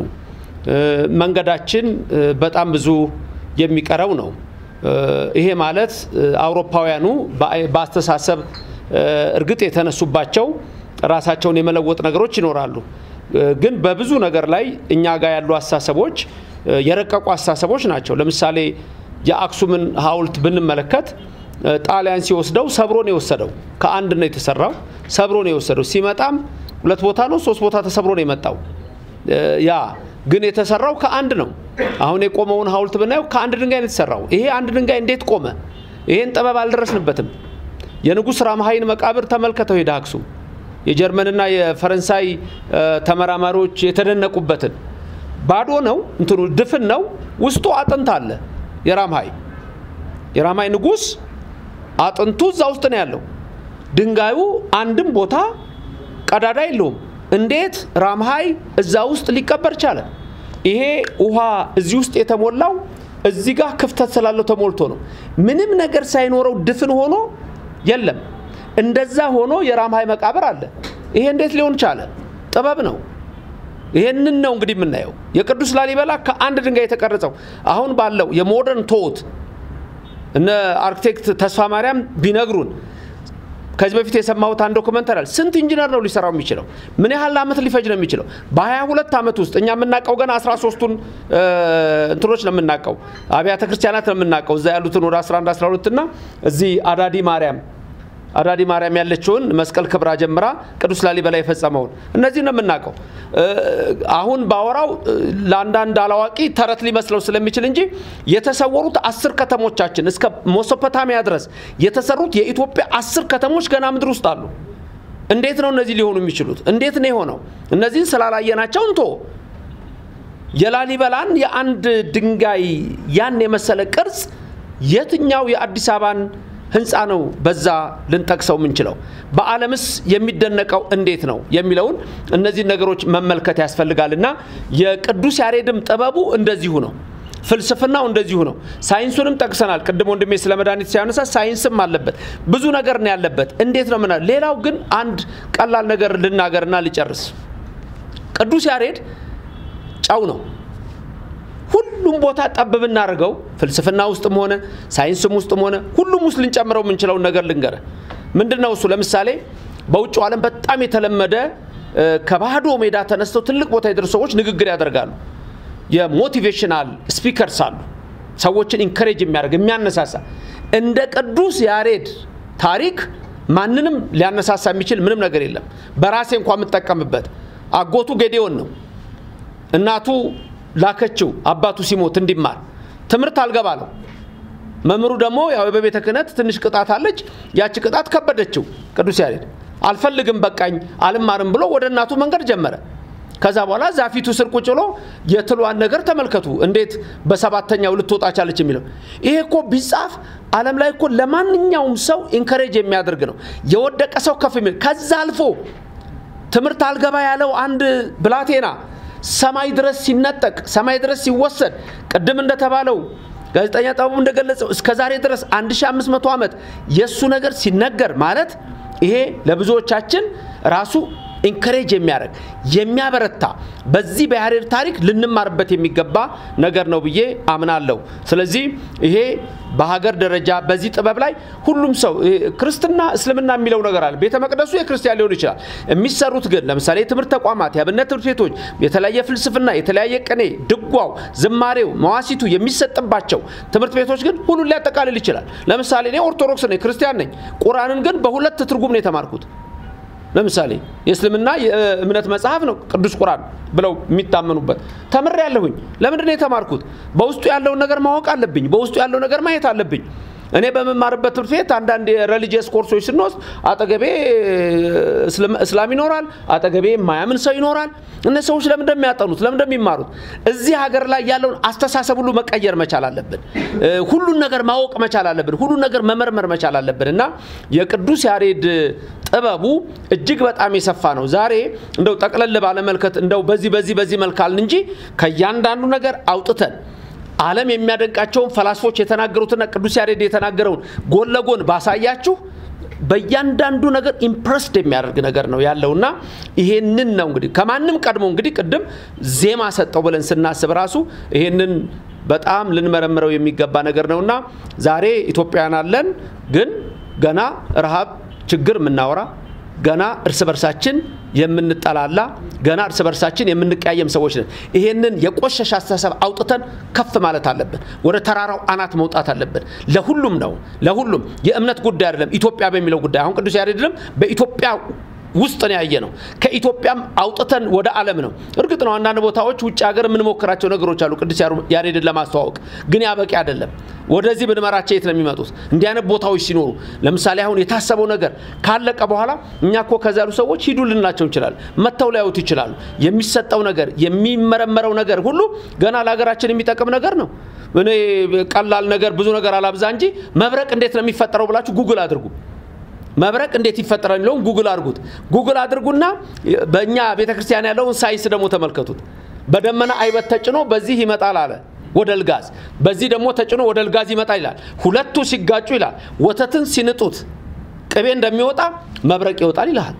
D: መንገዳችን በጣም ብዙ የሚቀረው ነው። ይሄ ማለት አውሮፓውያኑ በአስተሳሰብ እርግጥ የተነሱባቸው ራሳቸውን የመለወጥ ነገሮች ይኖራሉ። ግን በብዙ ነገር ላይ እኛ ጋር ያሉ አስተሳሰቦች የረቀቁ አስተሳሰቦች ናቸው። ለምሳሌ የአክሱምን ሐውልት ብንመለከት ጣሊያን ሲወስደው ሰብሮ ነው የወሰደው። ከአንድ ነው የተሰራው፣ ሰብሮ ነው የወሰደው። ሲመጣም ሁለት ቦታ ነው ሶስት ቦታ ተሰብሮ ነው የመጣው። ያ ግን የተሰራው ከአንድ ነው። አሁን የቆመውን ሐውልት ብናየው ከአንድ ድንጋይ ነው የተሰራው። ይሄ አንድ ድንጋይ እንዴት ቆመ? ይሄን ጥበብ አልደረስንበትም። የንጉሥ ራምሃይን መቃብር ተመልከተው ሄደ አክሱም የጀርመንና የፈረንሳይ ተመራማሪዎች የተደነቁበትን ባዶ ነው እንትኑ ድፍን ነው። ውስጡ አጥንት አለ። የራምሃይ የራምሃይ ንጉሥ አጥንቱ እዛ ውስጥ ነው ያለው። ድንጋዩ አንድም ቦታ ቀዳዳ የለውም። እንዴት ራምሃይ እዛ ውስጥ ሊቀበር ቻለ? ይሄ ውሃ እዚህ ውስጥ የተሞላው እዚህ ጋር ክፍተት ስላለው ተሞልቶ ነው። ምንም ነገር ሳይኖረው ድፍን ሆኖ የለም። እንደዛ ሆኖ የራምሃይ መቃብር አለ። ይሄ እንዴት ሊሆን ቻለ? ጥበብ ነው። ይሄንን ነው እንግዲህ የምናየው። የቅዱስ ላሊበላ ከአንድ ድንጋይ የተቀረጸው አሁን ባለው የሞደርን ቶት እነ አርክቴክት ተስፋ ማርያም ቢነግሩን ከዚህ በፊት የሰማሁት አንድ ዶክመንተሪ አለ። ስንት ኢንጂነር ነው ሊሰራው የሚችለው? ምን ያህል ዓመት ሊፈጅ ነው የሚችለው? በ22 ዓመት ውስጥ እኛ የምናውቀው ገና 13ቱን እንትኖች ነው የምናውቀው፣ አብያተ ክርስቲያናት ነው የምናውቀው። እዛ ያሉትን ወደ 11 12 እና እዚህ አዳዲ ማርያም አዳዲ ማርያም ያለችውን መስቀል ክብራ ጀምራ ቅዱስ ላሊበላ የፈጸመውን እነዚህ ነው የምናውቀው። አሁን ባወራው ለአንዳንድ አላዋቂ ተረት ሊመስለው ስለሚችል እንጂ የተሰወሩት አስር ከተሞቻችን እስከ ሞሶፖታሚያ ድረስ የተሰሩት የኢትዮጵያ አስር ከተሞች ገና ምድር ውስጥ አሉ። እንዴት ነው እነዚህ ሊሆኑ የሚችሉት? እንዴት ነው የሆነው? እነዚህን ስላላየናቸው እንቶ የላሊበላን የአንድ ድንጋይ ያን የመሰለ ቅርጽ የትኛው የአዲስ አበባን ህንፃ ነው በዛ ልንጠቅሰው የምንችለው? በዓለምስ የሚደነቀው እንዴት ነው የሚለውን እነዚህ ነገሮች መመልከት ያስፈልጋል እና የቅዱስ ያሬድም ጥበቡ እንደዚሁ ነው። ፍልስፍናው እንደዚሁ ነው። ሳይንሱንም ጠቅሰናል። ቅድም ወንድሜ ስለ መድኃኒት ሲያነሳ ሳይንስም አለበት፣ ብዙ ነገር ነው ያለበት። እንዴት ነው ምና ሌላው ግን አንድ ቀላል ነገር ልናገርና ልጨርስ። ቅዱስ ያሬድ ጨው ነው። ሁሉም ቦታ ጠብ ብናደርገው ፍልስፍና ውስጥም ሆነ ሳይንስም ውስጥም ሆነ ሁሉም ውስጥ ልንጨምረው የምንችለውን ነገር ልንገረ ምንድን ነው እሱ? ለምሳሌ በውጭው ዓለም በጣም የተለመደ ከባዶ ሜዳ ተነስተው ትልቅ ቦታ የደረሱ ሰዎች ንግግር ያደርጋሉ። የሞቲቬሽናል ስፒከርስ አሉ። ሰዎችን ኢንከሬጅ የሚያደርግ የሚያነሳሳ። እንደ ቅዱስ ያሬድ ታሪክ ማንንም ሊያነሳሳ የሚችል ምንም ነገር የለም። በራሴ እንኳ የምጠቀምበት አጎቱ ጌዴዎን ነው። እናቱ ላከችው አባቱ ሲሞት እንዲማር ትምህርት አልገባለው። መምህሩ ደግሞ ያው በቤተ ክህነት ትንሽ ቅጣት አለች። ያቺ ቅጣት ከበደችው። ቅዱስ ያሬድ አልፈልግም በቃኝ አልማርም ብሎ ወደ እናቱ መንገድ ጀመረ። ከዛ በኋላ ዛፊቱ ስር ቁጭ ብሎ የትሏን ነገር ተመልከቱ፣ እንዴት በሰባተኛው ልትወጣ ቻለች የሚለው ይሄ እኮ ቢጻፍ ዓለም ላይ እኮ ለማንኛውም ሰው ኢንከሬጅ የሚያደርግ ነው። የወደቀ ሰው ከፍ የሚል ከዛ አልፎ ትምህርት አልገባ ያለው አንድ ብላቴና ሰማይ ድረስ ሲነጠቅ ሰማይ ድረስ ሲወሰድ ቅድም እንደተባለው ጋዜጠኛ ጥበቡ እንደገለጸው እስከ ዛሬ ድረስ 1500 ዓመት የእሱ ነገር ሲነገር ማለት ይሄ ለብዙዎቻችን ራሱ ኢንከሬጅ የሚያደርግ የሚያበረታ በዚህ በያሬድ ታሪክ ልንማርበት የሚገባ ነገር ነው ብዬ አምናለሁ። ስለዚህ ይሄ በሀገር ደረጃ በዚህ ጥበብ ላይ ሁሉም ሰው ክርስትና እስልምና የሚለው ነገር አለ። ቤተ መቅደሱ የክርስቲያን ሊሆን ይችላል። የሚሰሩት ግን ለምሳሌ የትምህርት ተቋማት፣ የአብነት ትምህርት ቤቶች፣ የተለያየ ፍልስፍና፣ የተለያየ ቅኔ፣ ድጓው፣ ዝማሬው፣ መዋሲቱ የሚሰጥባቸው ትምህርት ቤቶች ግን ሁሉን ሊያጠቃልል ይችላል። ለምሳሌ እኔ ኦርቶዶክስ ነኝ፣ ክርስቲያን ነኝ። ቁርአንን ግን በሁለት ትርጉም ነው የተማርኩት። ለምሳሌ የእስልምና የእምነት መጽሐፍ ነው ቅዱስ ቁርአን ብለው የሚታመኑበት ተምሬ ያለሁኝ። ለምንድን ነው የተማርኩት? በውስጡ ያለውን ነገር ማወቅ አለብኝ። በውስጡ ያለው ነገር ማየት አለብኝ። እኔ በምማርበት ትምህርት ቤት አንዳንድ የሬሊጂየስ ኮርሶች ስንወስድ አጠገቤ እስላም ይኖራል፣ አጠገቤ የማያምን ሰው ይኖራል። እነዚህ ሰዎች ለምን እንደሚያጠኑት ለምን እንደሚማሩት እዚህ ሀገር ላይ ያለውን አስተሳሰብ ሁሉ መቀየር መቻል አለብን። ሁሉን ነገር ማወቅ መቻል አለብን። ሁሉን ነገር መመርመር መቻል አለብን እና የቅዱስ ያሬድ ጥበቡ እጅግ በጣም የሰፋ ነው። ዛሬ እንደው ጠቅለል ባለመልከት እንደው በዚህ በዚህ በዚህ መልካልን እንጂ ከእያንዳንዱ ነገር አውጥተን ዓለም የሚያደንቃቸውን ፈላስፎች የተናገሩትና ቅዱስ ያሬድ የተናገረውን ጎን ለጎን ባሳያችሁ በእያንዳንዱ ነገር ኢምፕረስድ የሚያደርግ ነገር ነው ያለውና ይሄንን ነው እንግዲህ ከማንም ቀድሞ እንግዲህ ቅድም ዜማ ሰጠው ብለን ስናስብ ራሱ ይሄንን በጣም ልንመረምረው የሚገባ ነገር ነውና ዛሬ ኢትዮጵያውያን አለን፣ ግን ገና ረሃብ ችግር የምናወራ ገና እርስ በርሳችን የምንጠላላ ገና እርስ በርሳችን የምንቀያየም ሰዎች ነን። ይሄንን የቆሸሸ አስተሳሰብ አውጥተን ከፍ ማለት አለብን። ወደ ተራራው አናት መውጣት አለብን። ለሁሉም ነው፣ ለሁሉም የእምነት ጉዳይ አይደለም። ኢትዮጵያ በሚለው ጉዳይ አሁን ቅዱስ ያሬድንም በኢትዮጵያ ውስጥ ነው ያየ ነው። ከኢትዮጵያም አውጥተን ወደ ዓለም ነው። እርግጥ ነው አንዳንድ ቦታዎች ውጭ ሀገር የምንሞክራቸው ነገሮች አሉ ቅዱስ ያሬድን ለማስተዋወቅ ግን ያ በቂ አይደለም። ወደዚህ ብንመራቸው የት ነው የሚመጡት? እንዲህ አይነት ቦታዎች ሲኖሩ ለምሳሌ አሁን የታሰበው ነገር ካለቀ በኋላ እኛ እኮ ከዚ ያሉ ሰዎች ሂዱ ልናቸው እንችላለን። መጥተው ሊያዩት ይችላሉ። የሚሰጠው ነገር የሚመረመረው ነገር ሁሉ ገና ለሀገራችን የሚጠቅም ነገር ነው። እኔ ቀላል ነገር ብዙ ነገር አላብዛ እንጂ መብረቅ እንዴት ነው የሚፈጠረው ብላችሁ ጉግል አድርጉ። መብረቅ እንዴት ይፈጠራል የሚለውን ጉግል አድርጉት። ጉግል አድርጉና በእኛ ቤተ ክርስቲያን ያለውን ሳይንስ ደግሞ ተመልከቱት። በደመና አይበት ተጭኖ በዚህ ይመጣል አለ ወደ ልጋዝ፣ በዚህ ደግሞ ተጭኖ ወደ ልጋዝ ይመጣል ይላል። ሁለቱ ሲጋጩ ይላል ወተትን ሲንጡት ቅቤ እንደሚወጣ መብረቅ ይወጣል ይልሃል።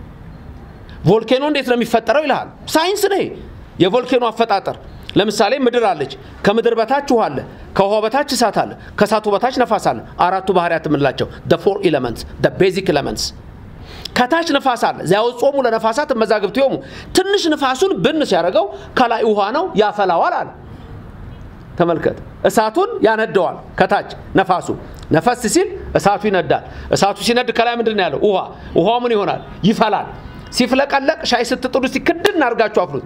D: ቮልኬኖ እንዴት ነው የሚፈጠረው ይልሃል። ሳይንስ ነው የቮልኬኖ አፈጣጠር። ለምሳሌ ምድር አለች። ከምድር በታች ውሃ አለ። ከውሃ በታች እሳት አለ። ከእሳቱ በታች ነፋስ አለ። አራቱ ባህርያት የምንላቸው ፎር ኤለመንትስ ቤዚክ ኤለመንትስ። ከታች ነፋስ አለ። ዚያወጾሙ ለነፋሳት መዛግብቲሆሙ ትንሽ ንፋሱን ብን ሲያደርገው ከላይ ውሃ ነው ያፈላዋል አለ። ተመልከት፣ እሳቱን ያነደዋል። ከታች ነፋሱ ነፈስ ሲል እሳቱ ይነዳል። እሳቱ ሲነድ ከላይ ምንድን ነው ያለው? ውሃ። ውሃው ምን ይሆናል? ይፈላል። ሲፍለቀለቅ ሻይ ስትጥዱ ሲክድን አድርጋችሁ አፍሉት።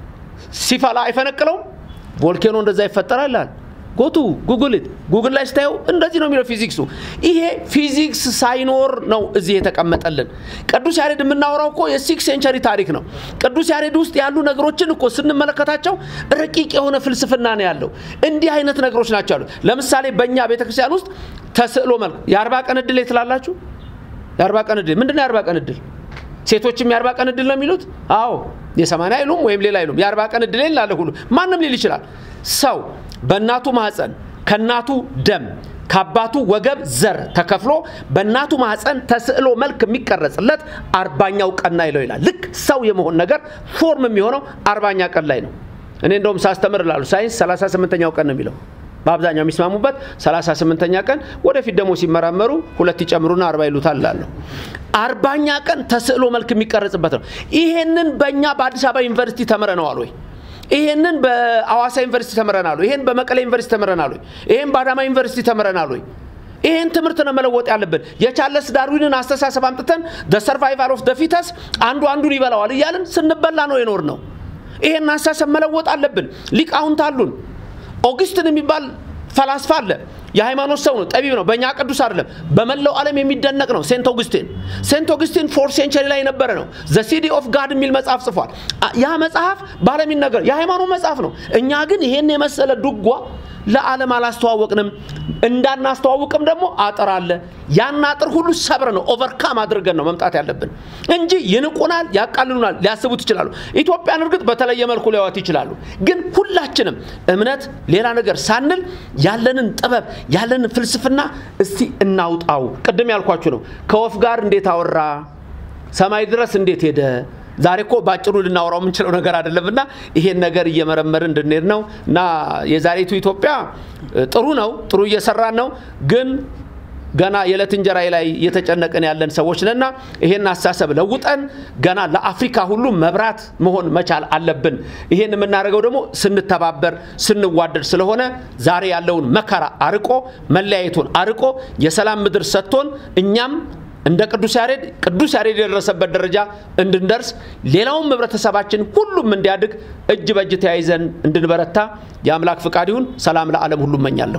D: ሲፈላ አይፈነቅለውም። ቮልኬኖ እንደዛ ይፈጠራል ይላል። ጎቱ ጉግልት ጉግል ላይ ስታየው እንደዚህ ነው የሚለው ፊዚክሱ። ይሄ ፊዚክስ ሳይኖር ነው እዚህ የተቀመጠልን። ቅዱስ ያሬድ የምናወራው እኮ የሲክስ ሴንቸሪ ታሪክ ነው። ቅዱስ ያሬድ ውስጥ ያሉ ነገሮችን እኮ ስንመለከታቸው ረቂቅ የሆነ ፍልስፍና ነው ያለው። እንዲህ አይነት ነገሮች ናቸው ያሉት። ለምሳሌ በእኛ ቤተክርስቲያን ውስጥ ተስዕሎ መልክ የአርባ ቀን እድል የትላላችሁ? የአርባ ቀን እድል ምንድን ነው? የአርባ ቀን እድል ሴቶችም የአርባ ቀን እድል ነው የሚሉት? አዎ የሰማንያ አይሉም ወይም ሌላ አይሉም። የአርባ ቀን እድል ላለ ሁሉ ማንም ሊል ይችላል። ሰው በእናቱ ማህፀን ከእናቱ ደም ከአባቱ ወገብ ዘር ተከፍሎ በእናቱ ማህፀን ተስዕሎ መልክ የሚቀረጽለት አርባኛው ቀን ላይ ነው ይላል። ልክ ሰው የመሆን ነገር ፎርም የሚሆነው አርባኛ ቀን ላይ ነው። እኔ እንደውም ሳስተምር ላሉ ሳይንስ 38ኛው ቀን ነው የሚለው በአብዛኛው የሚስማሙበት 38ኛ ቀን ወደፊት ደግሞ ሲመራመሩ ሁለት ይጨምሩና አርባ ይሉታል እላለሁ። አርባኛ ቀን ተስዕሎ መልክ የሚቀረጽበት ነው። ይሄንን በእኛ በአዲስ አበባ ዩኒቨርሲቲ ተምረነዋል ወይ? ይሄንን በአዋሳ ዩኒቨርሲቲ ተምረናል ወይ? ይሄን በመቀሌ ዩኒቨርሲቲ ተምረናል ወይ? ይሄን በአዳማ ዩኒቨርሲቲ ተምረናል ወይ? ይሄን ትምህርት ነው መለወጥ ያለብን። የቻርለስ ዳርዊንን አስተሳሰብ አምጥተን ደ ሰርቫይቫል ኦፍ ደ ፊተስ አንዱ አንዱን ይበላዋል እያልን ስንበላ ነው የኖር ነው። ይሄን አስተሳሰብ መለወጥ አለብን። ሊቃውንት አሉን። ኦግስትን የሚባል ፈላስፋ አለ። የሃይማኖት ሰው ነው፣ ጠቢብ ነው። በእኛ ቅዱስ አይደለም፣ በመላው ዓለም የሚደነቅ ነው። ሴንት ኦግስቲን ሴንት ኦግስቲን ፎርት ሴንቸሪ ላይ የነበረ ነው። ዘ ሲዲ ኦፍ ጋድ የሚል መጽሐፍ ጽፏል። ያ መጽሐፍ በዓለም ይነገር የሃይማኖት መጽሐፍ ነው። እኛ ግን ይሄን የመሰለ ድጓ ለዓለም አላስተዋወቅንም። እንዳናስተዋውቅም ደግሞ አጥር አለ። ያን አጥር ሁሉ ሰብረ ነው ኦቨርካም አድርገን ነው መምጣት ያለብን እንጂ ይንቁናል፣ ያቃልሉናል፣ ሊያስቡት ይችላሉ። ኢትዮጵያን እርግጥ በተለየ መልኩ ሊያዋት ይችላሉ። ግን ሁላችንም እምነት፣ ሌላ ነገር ሳንል ያለንን ጥበብ ያለንን ፍልስፍና እስቲ እናውጣው። ቅድም ያልኳችሁ ነው። ከወፍ ጋር እንዴት አወራ፣ ሰማይ ድረስ እንዴት ሄደ ዛሬ እኮ ባጭሩ ልናወራው የምንችለው ነገር አይደለም እና ይሄን ነገር እየመረመርን እንድንሄድ ነው እና የዛሬቱ ኢትዮጵያ ጥሩ ነው፣ ጥሩ እየሰራን ነው ግን ገና የዕለት እንጀራ ላይ እየተጨነቅን ያለን ሰዎች ነና ይሄን አስተሳሰብ ለውጠን ገና ለአፍሪካ ሁሉ መብራት መሆን መቻል አለብን። ይሄን የምናደርገው ደግሞ ስንተባበር ስንዋደድ ስለሆነ ዛሬ ያለውን መከራ አርቆ መለያየቱን አርቆ የሰላም ምድር ሰጥቶን እኛም እንደ ቅዱስ ያሬድ ቅዱስ ያሬድ የደረሰበት ደረጃ እንድንደርስ ሌላውም ህብረተሰባችን ሁሉም እንዲያድግ እጅ በእጅ ተያይዘን እንድንበረታ የአምላክ ፍቃድ ይሁን። ሰላም ለዓለም ሁሉ እመኛለሁ።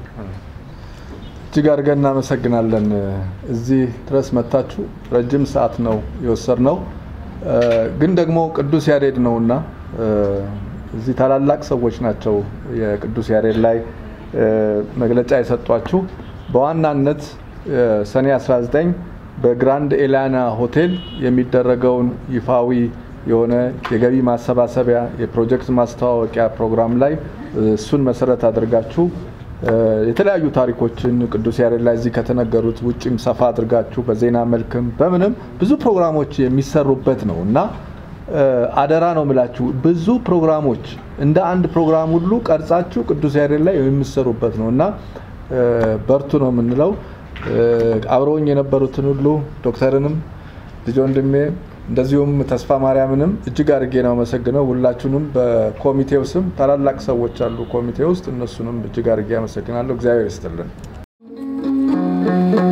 B: እጅግ አድርገን እናመሰግናለን። እዚህ ድረስ መታችሁ ረጅም ሰዓት ነው የወሰድነው፣ ግን ደግሞ ቅዱስ ያሬድ ነውና እዚህ ታላላቅ ሰዎች ናቸው የቅዱስ ያሬድ ላይ መግለጫ የሰጧችሁ። በዋናነት ሰኔ 19 በግራንድ ኤላና ሆቴል የሚደረገውን ይፋዊ የሆነ የገቢ ማሰባሰቢያ የፕሮጀክት ማስተዋወቂያ ፕሮግራም ላይ እሱን መሰረት አድርጋችሁ የተለያዩ ታሪኮችን ቅዱስ ያሬድ ላይ እዚህ ከተነገሩት ውጭም ሰፋ አድርጋችሁ በዜና መልክም በምንም ብዙ ፕሮግራሞች የሚሰሩበት ነው እና አደራ ነው ምላችሁ ብዙ ፕሮግራሞች እንደ አንድ ፕሮግራም ሁሉ ቀርጻችሁ ቅዱስ ያሬድ ላይ የሚሰሩበት ነው እና በርቱ ነው የምንለው። አብረውኝ የነበሩትን ሁሉ ዶክተርንም ልጅ ወንድሜ እንደዚሁም ተስፋ ማርያምንም እጅግ አድርጌ ነው አመሰግነው። ሁላችሁንም በኮሚቴው ስም ታላላቅ ሰዎች አሉ ኮሚቴ ውስጥ እነሱንም እጅግ አድርጌ አመሰግናለሁ። እግዚአብሔር ይስጥልን።